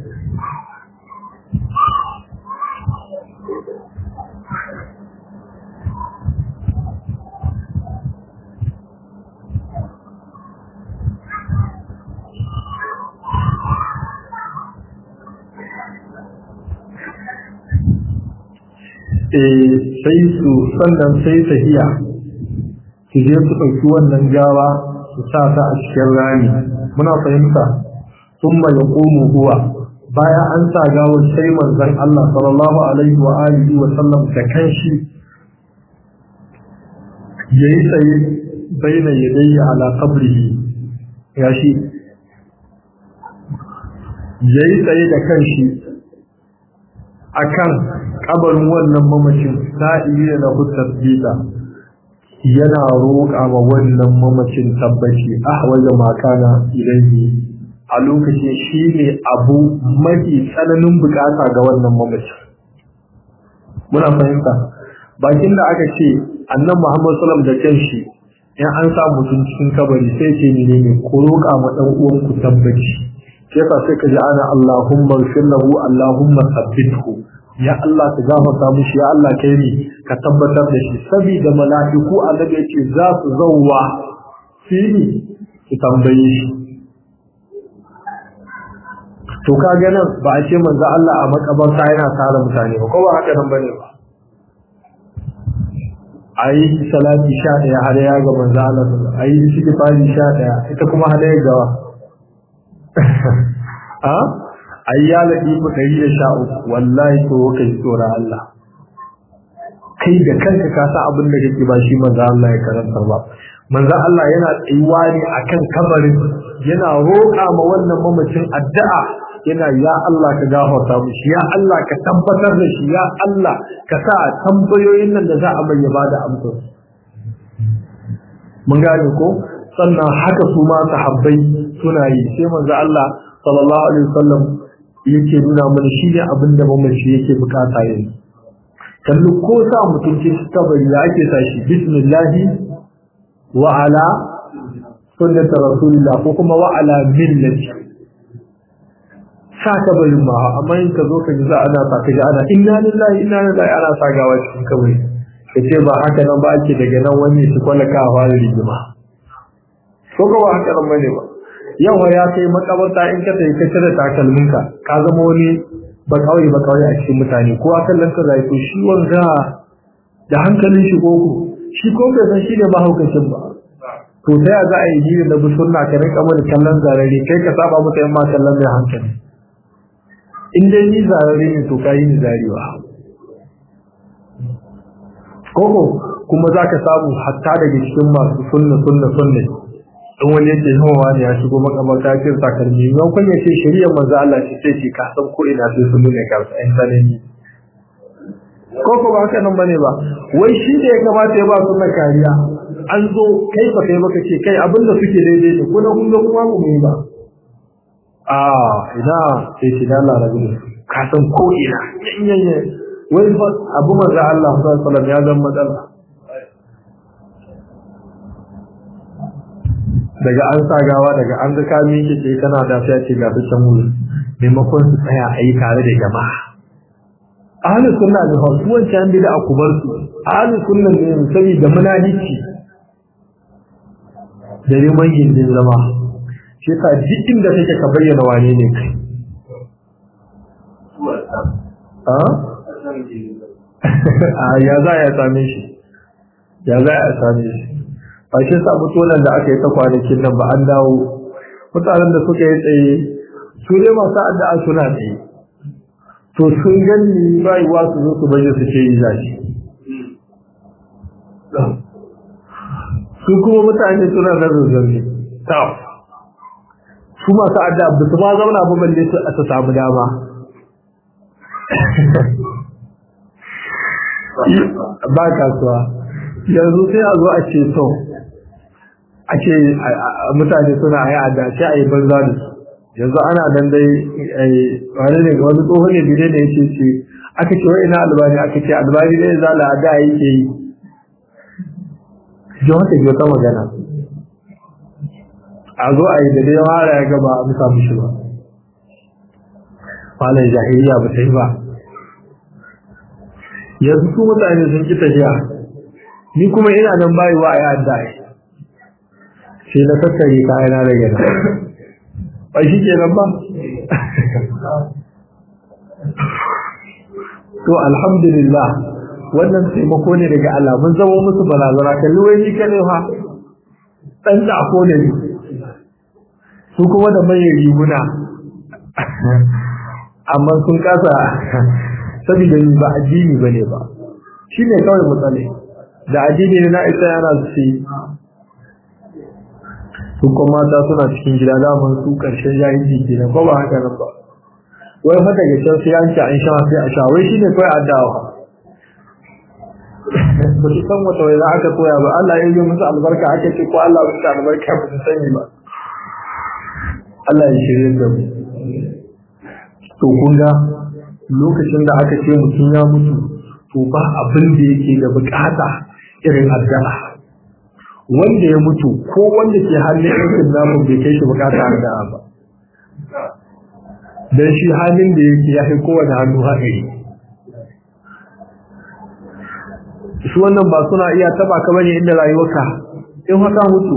S1: sai su sannan sai tahiya su je su ɗauki wannan gawa su sa ta a cikin rami muna fahimta sun mai ƙomu huwa bayan an sa gawar sai manzon Allah sallallahu alaihi wa alihi wa sallam da kanshi yayi tsaye baina yadayya ala qabrihi ya shi yayi tsaye da kanshi akan kabarin wannan mamacin sa'iya da tasbita yana roƙa ma wannan mamacin tabbaci ahwaja makana ilayhi a lokacin shi ne abu mafi tsananin bukata ga wannan mamacin muna fahimta bakin da aka ce annan muhammad sallam da kanshi in an sa mutum cikin kabari sai ce ne ne ku roƙa ma dan uwanku tabbaci sai ka sai ka ji ana allahumma ighfir lahu allahumma thabbithu ya Allah ka gafarta mishi ya Allah kai ne ka tabbatar da shi saboda mala'iku annabi yace za su zawwa fili su tambaye shi to kaga nan ba a ce manzo Allah a makabarta yana tare mutane ba ko ba haka nan bane ba a yi salati sha ɗaya har ya ga manzo Allah a yi istighfari sha ɗaya ita kuma har ya gawa a a yi ya laɗi ku ɗari da sha uku wallahi to kai tsora Allah kai da kanka ka sa abin da kake ba shi manzo Allah ya karanta ba manzo Allah yana tsayuwa ne akan kabarin yana roƙa ma wannan mamacin addu'a yana ya Allah ka gafarta mishi ya Allah ka tabbatar da shi ya Allah ka sa tambayoyin nan da za a mai ba da amsar mun gane ko sannan haka su ma sahabbai suna yi sai manzo Allah sallallahu alaihi wasallam yake nuna mana shi ne abin da mamaci yake bukata yanzu kallu ko sa mutum ce kabari da ake sa shi bismillahi wa ala sunnati rasulillah ko kuma wa ala millati sa kabarin ma amma in ka zo ka ji za ana sa ka ji ana inna lillahi inna lillahi ana sa gawa cikin kabari ka ce ba haka nan ba ake daga nan wani su kwalaka a fara rigima ko ka ba haka nan bane ba yau ya kai makabarta in ka tafi ka cire takalminka ka zama wani ba kawai ba kawai a cikin mutane ko a kallon ka zai to shi wanga da hankalin shi koko shi ko bai san shi ne mahaukacin ba to ta ya za a yi jini na bi sunna ka rinka mana kallon zarare kai ka saba masa yan ma kallon mai hankali in dai ni zarare ne to ka yi ni zarewa koko kuma za ka samu hatta daga cikin masu sunna sunna sunna in wani yake yawan wani ya shigo makamarta ya sa kalmi yau kun yace shari'ar manzo Allah ce sai ce ka san ko ina sai sun nuna ka san sanani ko ko ba haka nan bane ba wai shi da ya kamata ya ba sunna kariya an zo kai ba kai baka ce kai abin da suke daidai ne ko na kun ga kuma mu yi ba a ina sai shi da Allah rabu ka san ko ina yanye wai fa abu manzo Allah sallallahu alaihi wasallam ya zama matsala daga an sa gawa daga an ga kami kike kana da sai ce ga can wuri maimakon su tsaya a yi tare da jama'a ahlus sunna ne fa su wancan bid'a akubar su ahlus sunna ne saboda munafiki da riman gindin zama shi ka duk inda kake ka bayyana wane ne kai a ya za ya same shi ya za ya same shi ba shi sa mutunan da aka yi ta kwanakin nan ba an dawo mutanen da suka yi tsaye su ne masu addu'a suna tsaye to sun gani rayuwa su zo su bayyana su ce yi zashi su kuma mutane suna nan zazzarni ta su masu addu'a ba su ma zauna ba balle su a samu dama ba kasuwa yanzu sai a zo a ce to ake mutane suna yi adda sai a yi banza da su yanzu ana nan dai wani ne wani tsohon ne bide da yake ce aka ce wai ina albani aka ce albani ne za la da yake yi ji wata ji wata magana a zo a yi da dai wara ya gaba a musa mushi ba falon jahiliya ba ta yi ba yanzu su mutane sun ki tafiya ni kuma ina nan bayuwa a yi adda sai na tattare kayana daga nan ba shi ke nan ba to alhamdulillah wannan taimako ne daga Allah mun zama musu barazana kalli wai ni kane fa dan da ko ne su kuma da mai riguna amma sun kasa saboda ni ba addini bane ba shine kawai matsale da addini ne na isa yana su su kuma mata suna cikin gida daman su karshen jahilci kenan ko ba haka nan ba wai fa daga can sai an ci an sha sai a sha wai shine kawai addawa ba su san wata wai za aka koya ba Allah ya yi musu albarka aka ce ko Allah ya musu albarka ba su sani ba Allah ya shirye da mu to kun ga lokacin da aka ce mutum ya mutu to ba abin da yake da bukata irin addu'a wanda ya mutu ko wanda ke hannun yankin namun bai kai shi bukata addu'a ba dan shi halin da yake ya fi kowane hannu haɗari su wannan ba suna iya taba ka bane inda rayuwarka in haka mutu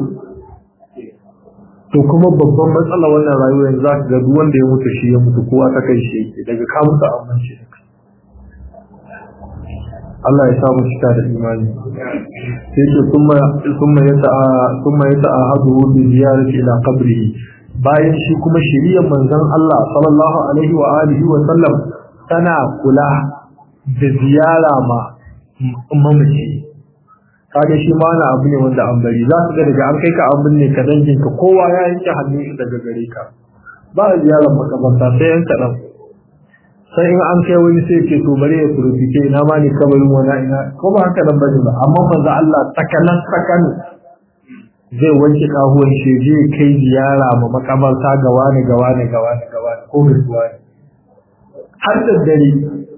S1: to kuma babban matsala wannan rayuwar yanzu za ka ga duk wanda ya mutu shi ya mutu kowa ta kai shi yake daga ka mutu a amince Allah ya samu cika da imani sai ce kuma kuma ya ta'a kuma ya ta'a hadu bi ziyarati ila qabrihi bayan shi kuma shiriyar manzon Allah sallallahu alaihi wa alihi wa sallam tana kula da ziyara ma mamaci kaga shi ma wani abu ne wanda an bari za su ga daga an kai ka abin ne ka dangin ka kowa ya yanke hannun shi daga gare ka ba a ziyarar makabarta sai yan kaɗan sai in an kai wani sai ke to bari ya turfike ina ma ne kabarin wani ina ko ba haka nan bane ba amma manzo Allah takanan takan zai wanke kahuwan shi je kai ziyara ma makabarta ga wani ga wani ga wani ga wani ko ga wani har da dare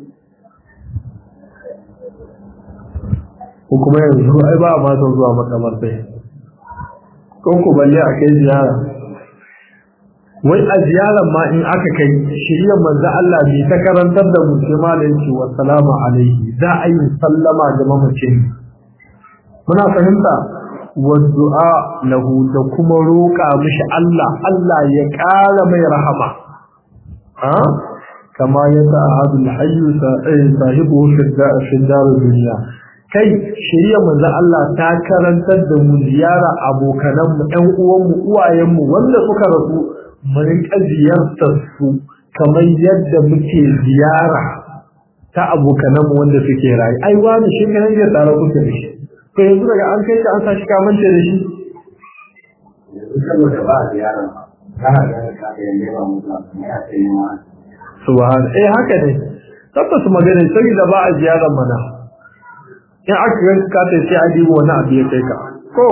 S1: ko kuma yanzu ai ba a ma son zuwa makabarta ko ku balle a kai ziyara wai a ziyarar ma in aka kai shirya manzo Allah bai ta karantar da mu sai malam ce wa salamu alaihi za a yi sallama ga mamacin muna fahimta wa du'a lahu da kuma roƙa mishi Allah Allah ya ƙara mai rahama ha kama ya ta'ahadu al-hayy sahibu fi dar dunya kai shirya manzo Allah ta karantar da mu ziyara abokanan mu ɗan uwan mu uwayen mu wanda suka rasu mu rinka ziyartar su kamar yadda muke ziyara ta abokanan mu wanda suke rayu ai wani shi kan ya tsara kuke da shi to yanzu daga an kai ka an sashi ka mance da shi
S2: saboda ba ziyara kana da ka da yanda ba mu da ne a sai ma
S1: subhan eh haka ne tabbas magana saboda ba a ziyara mana in aka ganka ka ta sai a dibo wani abu ya kai ka ko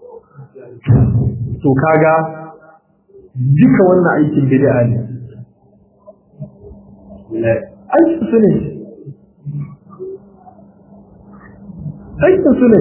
S1: to kaga duka wannan aikin bid'a ne aikin su ne aikin su ne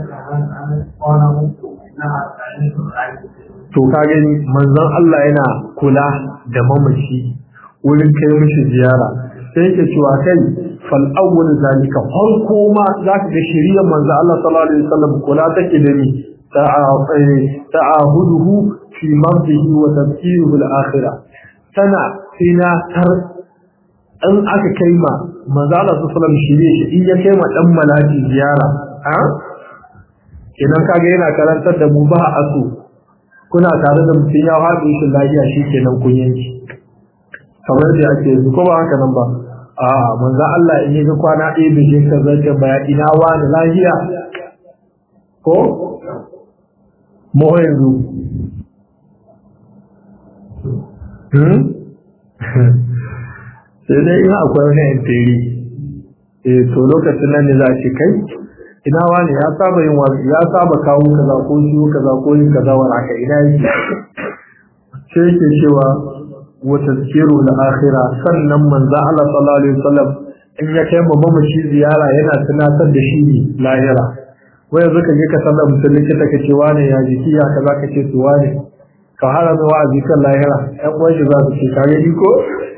S1: to ka gani manzon Allah yana kula da mamaci wurin kai mishi ziyara sai yake cewa kai fal awwal zalika farko ma zaka ga shiriyar manzon Allah sallallahu alaihi wasallam kula take da ni ta'ahuduhu fi mardihi wa tafkiruhu al-akhirah tana sina tar an aka kai ma manzo Allah sallallahu alaihi shirye shi in ya kai ma dan malaki ziyara a kenan kaga yana karantar da mu ba a so kuna tare da mutum ya haɗu shi lafiya shi kenan kun yanki kamar da ake yanzu ko ba haka nan ba a manzo Allah in yi kwana ɗaya bijin ka zai baya ina wani lafiya ko mu yanzu sai dai ina akwai wani intiri eh to lokacin nan ne za a ce kai ina wani ya saba yin wasu ya saba kawo kaza ko shiwo kaza ko yin kaza wa aka ina yake sai yake cewa wa tazkiru al akhirah sannan manzo Allah sallallahu alaihi wasallam in ya kai mamaci ziyara yana tunatar da shi lahira wai yanzu ka je ka sallar mutum likita ka ce wane ya jiki ya kaza ka ce su wane ka hana mai wa'azi kan lahira ɗan uwan shi za su ce ka gani ko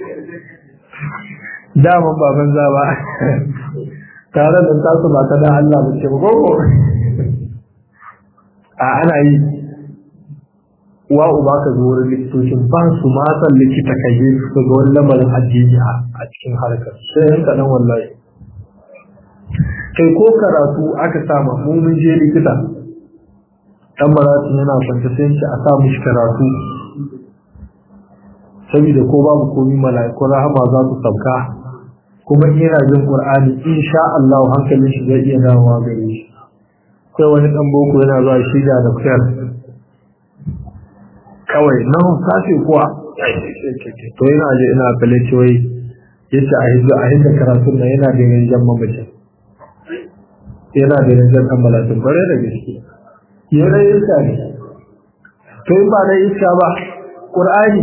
S1: daman ba banza ba tare da tasu ba ta dan Allah ba ce ba ko a ana yi wa uba ka zo wurin likitocin ba su ma san likita ka je su ga wani lamarin addini a cikin harkar sai yanka dan wallahi kai ko karatu aka sama mu mun je likita dan maratu yana kwanta sai shi a sa mishi karatu saboda ko babu komai mala'iku rahama za su sauka kuma ina jin qur'ani insha Allah hankalin shi zai iya dawowa gare shi sai wani dan boko yana zuwa shi da doktor kawai nan sace kuwa to yana je ina kalle wai yace a hidda a hidda karatun nan yana da yanjan mamacin yana da rinjar ɗan malatin bare da gaske yana iska ne to in ba na iska ba ƙur'ani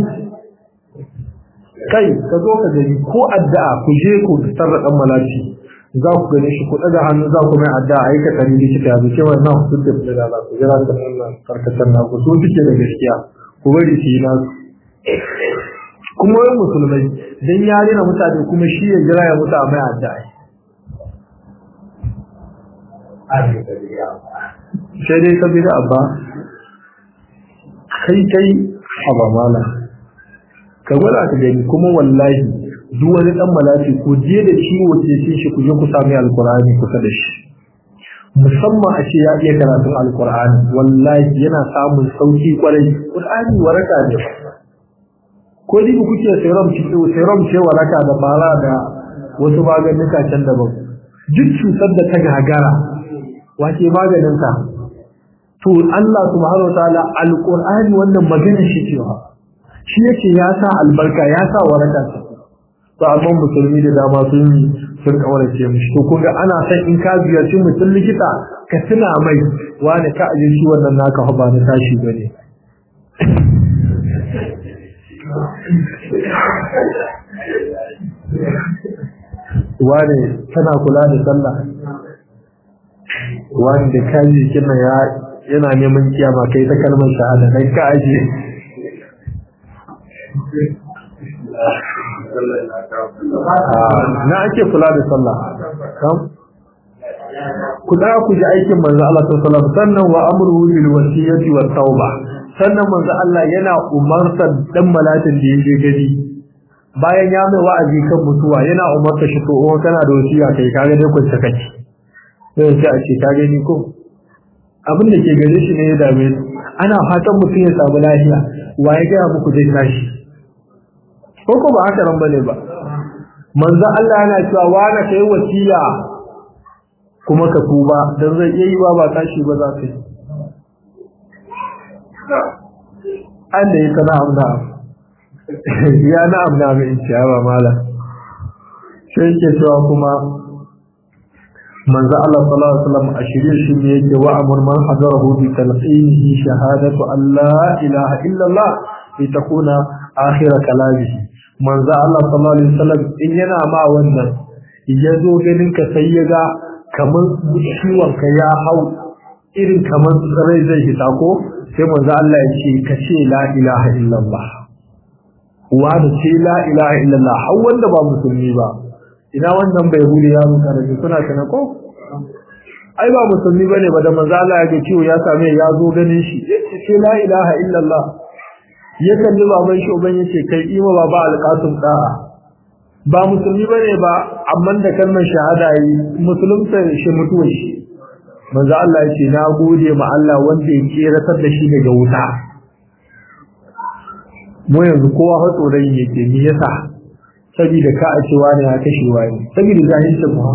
S1: kai ka zo ka gani ko addu'a ku je ku fitar da ɗan malati za ku gani shi ku ɗaga hannu za ku mai addu'a a yi ka tsari likita yanzu cewa na ku da fi da ku jira da Allah karkatar na ku so suke da gaskiya ku bari su yi nasu kuma wani musulmai dan ya rena mutane kuma shi ya jira ya mutu a mai addu'a sai dai ka bi da abba kai kai haba mala ka gwada ka gani kuma wallahi duk wani dan malati ku je da ciwo ke cin shi ku je ku sami alqur'ani kusa da shi musamman a ce ya iya karatun alqur'ani wallahi yana samun sauki kwarai qur'ani waraka ne ko dai kuke serum ci serum ce waraka da fara da wasu maganuka can daban duk cutar da ta gagara wace maganin ka to Allah subhanahu wataala alqur'ani wannan magana shi cewa shi yake ya sa albarka ya sa waraka ce to amma musulmi da dama sun yi sun kaurace mishi to kun ga ana san in ka ziyarci mutum likita ka tuna mai wani ka aje shi wannan naka ba na tashi bane wani tana kula da sallah wani da kaji kina ya yana neman kiyama kai ta kalmar shahada kai ka aje na ake kula da sallah kam ku da ku ji aikin manzo Allah sallallahu alaihi wasallam sannan wa amruhu bil wasiyati wat tauba sannan manzo Allah yana umarta dan malatin da yake gadi bayan ya mai wa'azi kan mutuwa yana umarta shi to oh kana da wasiya kai kaga dai kun saka ci sai sai a ce ka gani ko abin da ke gare shi ne ya dame ana fatan mutum ya samu lafiya wa ya ga muku zai tashi ko ko ba haka nan bane ba manzo Allah yana cewa wani kai wasiya kuma ka tuba dan zai iya yi ba ba tashi ba za ka yi Allah ya kana amna ya na amna mai ciyawa mala sai yake cewa kuma manzo Allah sallallahu alaihi wasallam a shirye shi ne yake wa amur man hadarahu bi talqinihi shahadatu an la ilaha illa Allah litakuna akhir kalamihi manzo Allah sallallahu alaihi wasallam in yana ma wannan ya zo ganin ka sai ya ga kamar ciwon ka ya hau irin kamar rai zai hita ko sai manzo Allah ya ce ka ce la ilaha illallah wa da ce la ilaha illallah har wanda ba musulmi ba ina wannan bai huli ya muka da suna kana ko ai ba musulmi bane ba da manzo Allah ya ga ciwo ya same ya zo ganin shi ce la ilaha illallah ya kalli baban shi uban yace kai ima baba alqasim da'a ba musulmi bane ba amma da kalmar shahada yi musulunta shi mutuwa shi manzo Allah yace na gode ma Allah wanda ya keratar da shi daga wuta mu yanzu kowa fa tsoron yake me yasa saboda ka a cewa ne ya kashe wani saboda jahilcin mu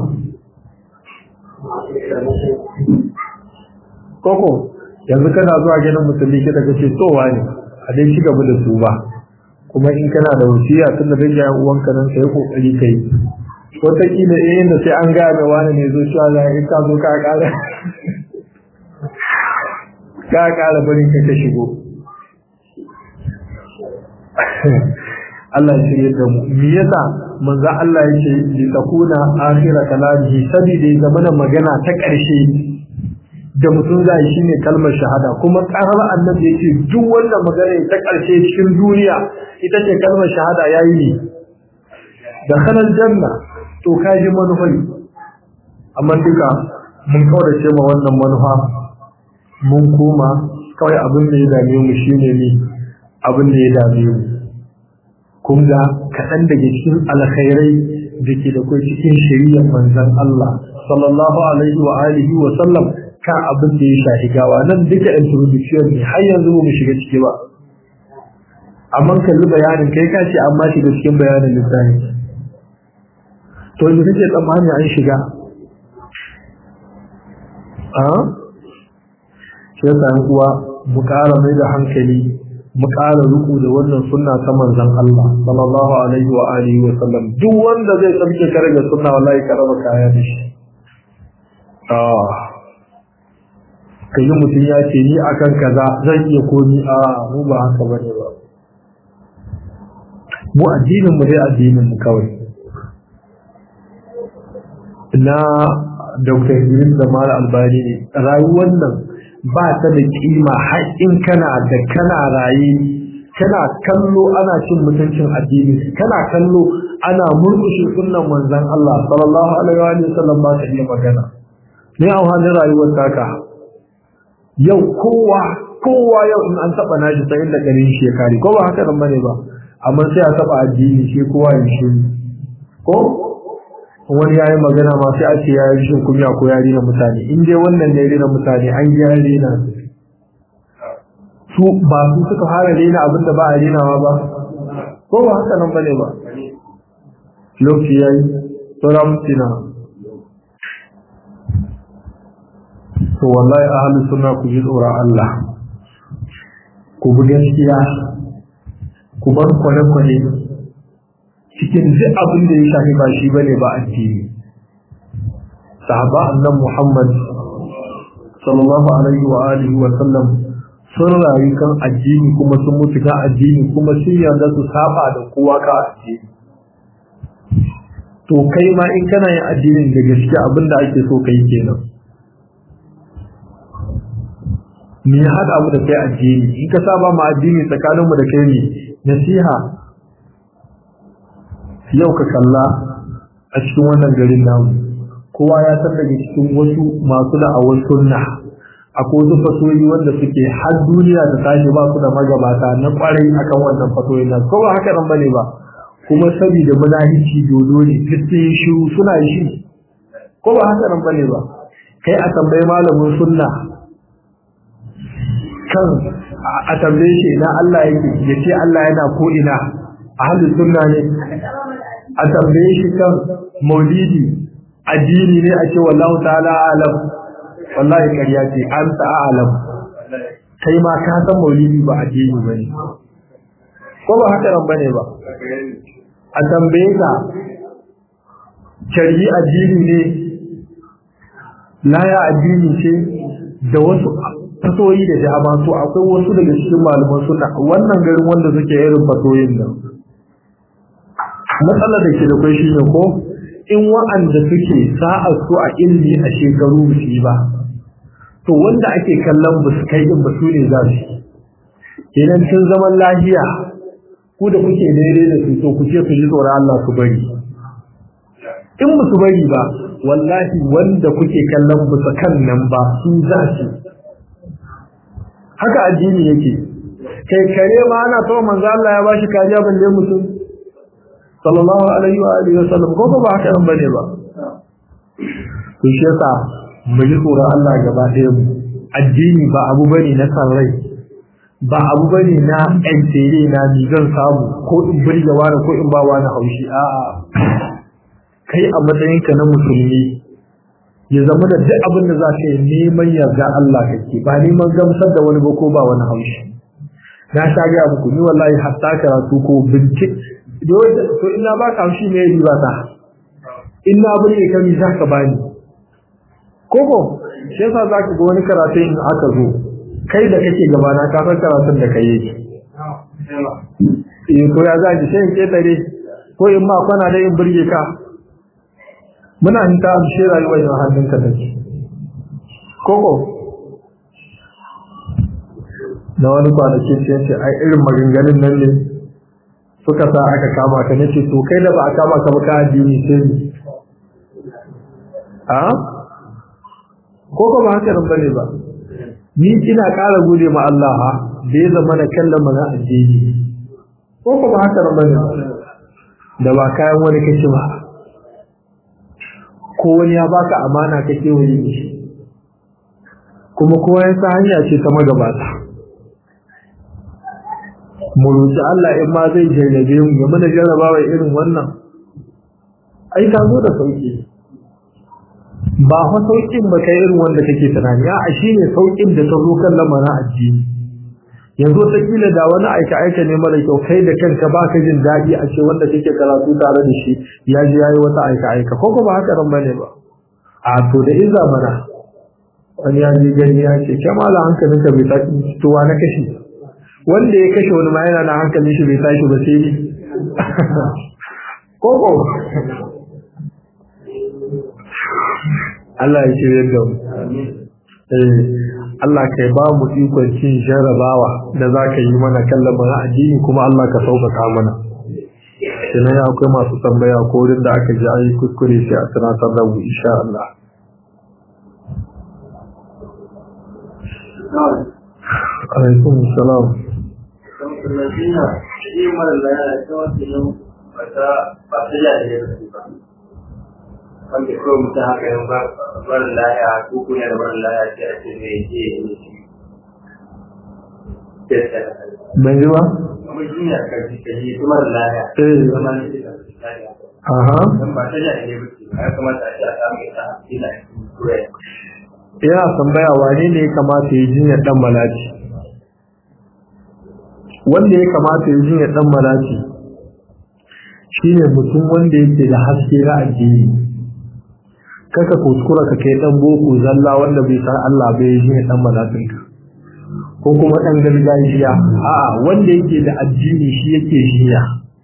S1: koko yanzu kana zuwa gidan musulmi kida kace to wani a dai ci gaba da su ba kuma in kana da wasiya tun da dangin uwanka nan sai kokari kai wata kila eh da sai an ga mai wani ne zo cewa za in ka zo ka kara ka kara barin ka ka shigo Allah ya shirye da mu me yasa manzo Allah yake li takuna akhira kalamihi sabida zamana magana ta karshe da mutum za shi ne kalmar shahada kuma karar annabi yake duk wanda magana ta karshe cikin duniya ita ce kalmar shahada yayi ne da khalal janna to kaji manufai amma duka mun kaurace ma wannan manufa mun koma kawai abin da ya dame mu shine ne abin da ya dame mu kun ga kaɗan daga cikin alkhairai da ke da kai cikin shari'ar manzon Allah sallallahu alaihi wa alihi wa sallam kan abin da ya shafi gawa nan duka introduction ne har yanzu mu shiga ciki ba amma kalli bayanin kai ka ce amma shiga cikin bayanin lissafi to yanzu kake tsammani an shiga a shi yasa uwa mu ƙara mai da hankali mu ƙara ruku da wannan sunna ta manzon Allah sallallahu alaihi wa alihi wa sallam duk wanda zai tsabke kare da sunna wallahi ka raba kaya da shi ah kai mutum ya ce ni akan kaza zan iya komi a mu ba haka bane ba mu addinin mu dai addinin mu kawai na Dr. Idris da Mala Albani ne rayuwar nan ba ta da kima har in kana da kana raye kana kallo ana cin mutuncin addini kana kallo ana murkushe sunnan manzon Allah sallallahu alaihi wa sallam ba ta iya magana ne a halin rayuwar taka yau kowa kowa yau in an taba nashi sai da garin shi ya kare ko ba haka nan bane ba amma sai a taba addini shi kowa ya shi ko wani yayi magana ma sai a ce ya yi shin kunya ko ya rena mutane in dai wannan ne rena mutane an ji ya rena su ba su suka fara rena abinda ba a renawa ba ko ba haka nan bane ba lokaci yayi sauran mutina to wallahi ahli sunna ku ji tsoron Allah ku bi gaskiya ku bar kwale-kwale cikin duk abin da ya shafi ba shi bane ba addini sahaba annan Muhammad sallallahu alaihi wa alihi wa sallam sun rayu kan addini kuma sun mutu kan addini kuma sun yarda su saba da kowa ka addini to kai ma in kana yin addinin da gaske abin da ake so kai kenan me ya haɗa mu da kai addini in ka saba ma addini tsakanin mu da kai ne nasiha yau ka kalla a cikin wannan garin namu kowa ya san daga cikin wasu masu da'awar sunna akwai wasu fasoyi wanda suke har duniya da tashi ba su da magabata na kwarai akan wannan fasoyi nan ko ba haka nan bane ba kuma saboda munafici dodo ne sai shiru suna yi shi ko ba haka nan bane ba kai a tambayi malamin sunna kan a tambaye shi ina Allah yake ya ce Allah yana ko ina ahlus sunna ne a tambaye shi kan maulidi addini ne a ce wallahu ta'ala alam wallahi ƙarya ce an ta'alam kai ma ka san maulidi ba addini bane ko ba haka nan bane ba a tambaye ka shari'i addini ne laya addini ce da wasu fasoyi da dama to akwai wasu daga cikin malaman suna wannan garin wanda suke irin fasoyin nan matsalar da ke da kwai shi ne ko in wa'anda suke sa'a su a ilmi a shekaru ba su yi ba to wanda ake kallon ba su kai din ba su ne za su idan sun zaman lahiya ku da kuke daidai da su to ku ce su ji tsoron Allah su bari in ba su bari ba wallahi wanda kuke kallon ba su kan nan ba su za su haka addini yake kai kare ma ana so manzo Allah ya bashi kariya balle mutum sallallahu alaihi wa alihi wasallam ko ba haka nan bane ba to shi yasa mu ji tsoron Allah gaba ɗaya mu addini ba abu bane na san rai ba abu bane na ɗan tere na ni zan samu ko in burge wani ko in ba wani haushi a'a kai a matsayinka na musulmi ya zama da duk abin da za ka yi neman yarda Allah kake ba neman gamsar da wani ba ko ba wani haushi na sha gaya muku ni wallahi hatta karatu ko bincike to ina ba ka haushi ne riba ta ina burge ka mi za ka bani koko shi yasa za ka ga wani karatu in aka zo kai da kake gabana ka san karatun da kai yake eh to ya za ki sai in ketare ko in ma kwana da in burge ka muna hinta amshe rayuwar yin hannunka da ke koko na wani kwanakin ce ce ai irin maganganun nan ne suka sa aka kama ka nace to kai da ba a kama ka ba ka addini sai ni a koko ba haka nan bane ba ni ina ƙara gode ma Allah ha da ya zama na kallon mana addini koko ba haka nan bane da ba kayan wani kace ba ko wani ya baka amana ka kewaye shi kuma kowa ya sa hanya ce ta magabata mu roƙi Allah in ma zai jarrabe mu ya mana jarrabawa irin wannan ai ta zo da sauki ba fa saukin ba kai irin wanda kake tunani a shine saukin da ta zo kan lamarin addini yanzu ta kila da wani aika aika ne mara kyau kai da kanka baka jin daɗi a ce wanda kake karatu tare da shi ya ji yayi wata aika aika ko ba haka ran bane ba a to da in zamana wani ya ji gani ya ce kai mala hankalin ka bai tashi to wa na kashi wanda ya kashe wani ma yana na hankalin shi bai tashi ba sai ni ko ko Allah ya shirye da mu eh Allah kai ba mu ikon cin jarabawa da za ka yi mana kallon mana addini kuma Allah ka sauƙaƙa mana sannan ya akwai masu tambaya ko wurin da aka ji ayi kuskure sai a tunatar da mu insha Allah alaikum salam
S2: Nasiha, shi mara laya ta wasu yin wata ba ta yi da ya ba. wanda kawai mutum haka yin barin laya ko kuna da barin laya sai a ce mai ke yi shi
S1: ban ji ba
S2: kuma jinya ka ji ka yi kuma da laya
S1: eh
S2: zama ne da misali
S1: aha
S2: dan ba ta da ne ba ce ya kamata a ce a samu ita ina cikin kurai
S1: yana tambaya wane ne ya kamata ya jinyar dan malaci wanda ya kamata ya jinyar dan malaci shine mutum wanda yake da haske na addini kaka kuskura ka kai dan boko zalla wanda bai san Allah bai yi jinyar dan malacin ka ko kuma dan gargajiya a'a wanda yake da addini shi yake jinya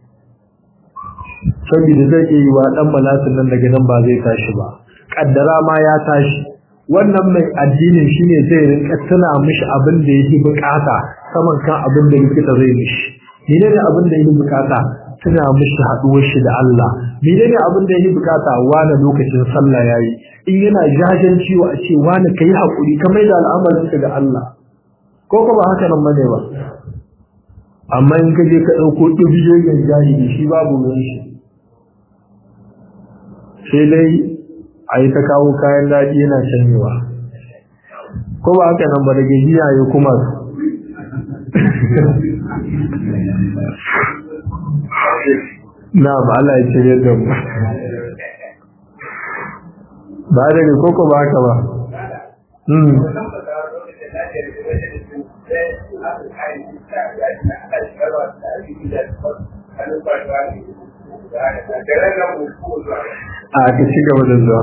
S1: saboda zai iya yi wa dan malacin nan daga nan ba zai tashi ba kaddara ma ya tashi wannan mai addinin shine zai rinka tuna mishi abin da yake bukata saman kan abin da likita zai mishi menene abin da yake bukata tuna mishi haduwar shi da Allah menene abin da yake bukata wani lokacin sallah yayi in yana jajen ciwo a ce wani kai hakuri ka mai da al'amarin ka ga Allah ko ko ba haka nan bane ba amma in ka je ka dauko dubiyoyin jahili shi babu ruwan shi sai dai a yi ta kawo kayan daɗi yana canyewa ko ba haka nan ba da gajiya ya kuma na ba Allah ya cire da mu ba da ne koko ba haka ba hmm a ka ci gaba da zuwa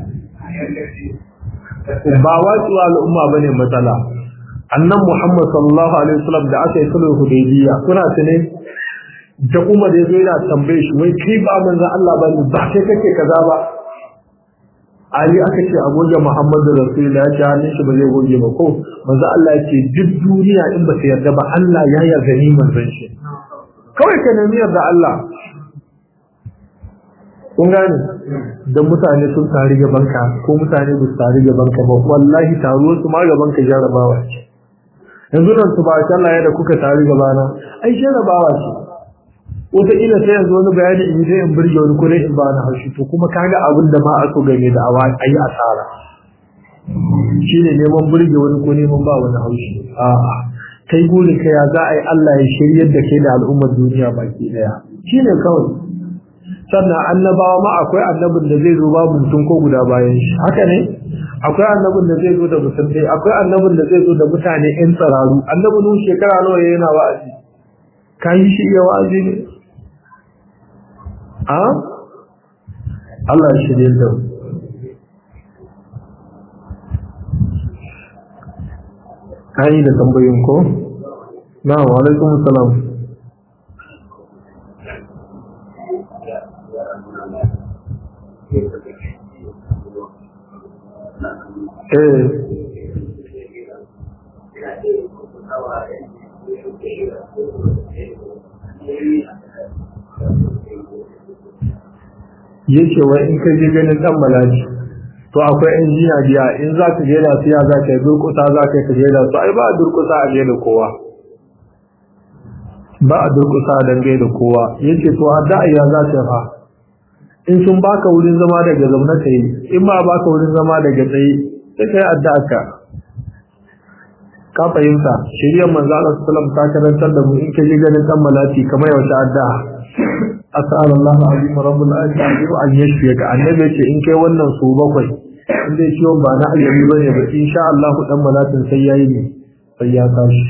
S1: ba watsuwa al'umma bane matsala annan Muhammad sallallahu alaihi wasallam da aka yi sulhu hudaybiya kuna tune da Umar ya zo yana tambaye shi wai kai ba manzon Allah ba ba kai kake kaza ba Ali aka ce a goge Muhammadu Rasulullah ya ce hannun shi ba zai goge ba ko manzon Allah ya ce duk duniya in ba ta yarda ba Allah ya yarda ni manzon shi kawai ka nemi yarda Allah kun gane da mutane sun tari gaban ka ko mutane ba su tari gaban ka ba wallahi taruwar su ma gaban ka jarabawa ce yanzu nan su ba Allah ya da kuka tari gabana ai jarabawa ce wataƙila sai yanzu wani bayani in zai in burge wani kure in ba na haushi to kuma kaga abin da ma a so game da awa a yi asara shi ne neman burge wani ko neman ba wani haushi a'a kai guri ka ya za a yi Allah ya shiryar da kai da al'ummar duniya baki daya shi ne kawai sannan annabawa ma akwai annabin da zai zo babu mutum ko guda bayan shi haka ne akwai annabin da zai zo da mutum ɗaya akwai annabin da zai zo da mutane ƴan tsararu annabin shekara nawa yana wa'azi ka yi shi iya wa'azi ne a Allah ya shirye da mu kai da tambayin ko na wa alaikum salam eh yace wai in ka je ganin dan malaji to akwai injiniya biya in za ka je da su ya za ka yi durkusa za ka yi ka je da su ai ba a durkusa a je da kowa ba a durkusa a dangai da kowa yace to a da ya za ta fa in sun baka wurin zama daga zaune ka yi in ba baka wurin zama daga tsaye sai ka yi addu'a ka ka fahimta shiriyar manzo Allah sallallahu alaihi wasallam ta karantar da mu in ka je ganin dan malati kamar yaushe addu'a as'al Allah azim rabbul alamin an yashfiyaka annabi ce in kai wannan su bakwai in dai ciwon ba na aljami bane ba insha Allah dan malatin sai yayi ne sai ya tashi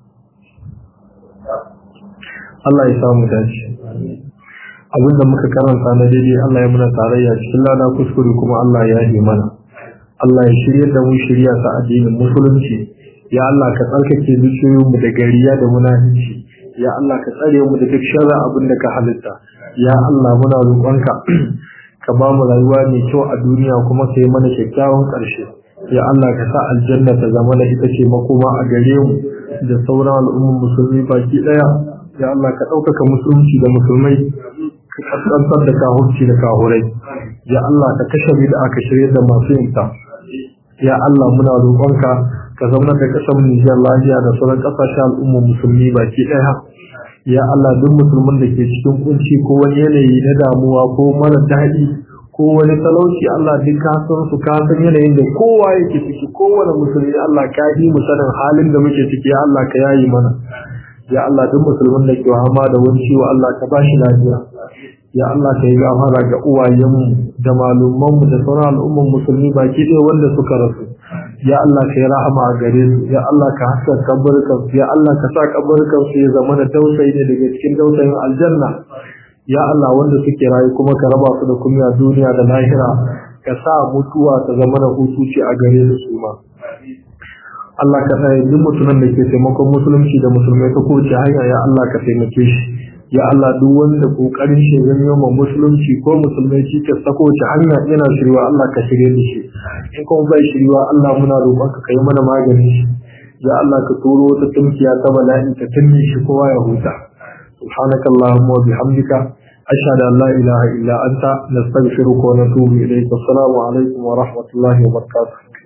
S1: Allah ya samu dace abinda muka karanta na daidai Allah ya muna tarayya cikin lada kuskure kuma Allah ya yi mana Allah ya shirye da mu shirya ta addinin musulunci ya Allah ka tsarkake zuciyoyinmu da gariya da munafici ya Allah ka tsare mu da duk sharri abin da ka halitta ya Allah muna roƙonka ka ba mu rayuwa mai kyau a duniya kuma ka yi mana kyakkyawan ƙarshe ya Allah ka sa aljanna ta zama da ita ce makoma a gare mu da sauran al'ummar musulmi baki ɗaya ya Allah ka ɗaukaka musulunci da musulmai ka kaskantar da kahurci da kahurai ya Allah ka kashe da aka shirya da masu yinta ya Allah muna roƙonka ka zaunar da ƙasar Nijar lafiya da sauran ƙasashen al'ummar musulmi baki ɗaya ya Allah duk musulmin da ke cikin kunci ko wani yanayi na damuwa ko mara daɗi ko wani talauci Allah duk ka san su ka san yanayin da kowa yake ciki kowane musulmi Allah ka yi mu sanin halin da muke ciki ya Allah ka yayi mana ya Allah duk musulmin da ke hama da wani ciwo Allah ka ba shi lafiya ya Allah ka yi gafara ga uwayenmu da malumanmu da sauran al'umman musulmi baki ɗaya wanda suka rasu ya Allah ka yi rahama a gare su ya Allah ka haska kaburkan su ya Allah ka sa kaburkan su ya zama da tausayi ne daga cikin tausayin aljanna ya Allah wanda suke rayu kuma ka raba su da kunya duniya da lahira ka sa mutuwa ta zama da hutuci a gare su su ma Allah ka tsaye duk mutumin da ke taimakon musulunci da musulmai ta kowace hanya ya Allah ka taimake shi ya Allah duk wanda kokarin shi ya zama musulunci ko musulmai shi ke sako ta hanya yana shirwa Allah ka shirye da shi in kuma bai shirwa Allah muna roƙon ka kai mana magani shi ya Allah ka turo wata tunkiya ta bala'i ta tunne shi kowa ya huta subhanaka allahumma wa bihamdika ashhadu an la ilaha illa anta nastaghfiruka wa natubu ilayk assalamu alaikum wa rahmatullahi wa barakatuh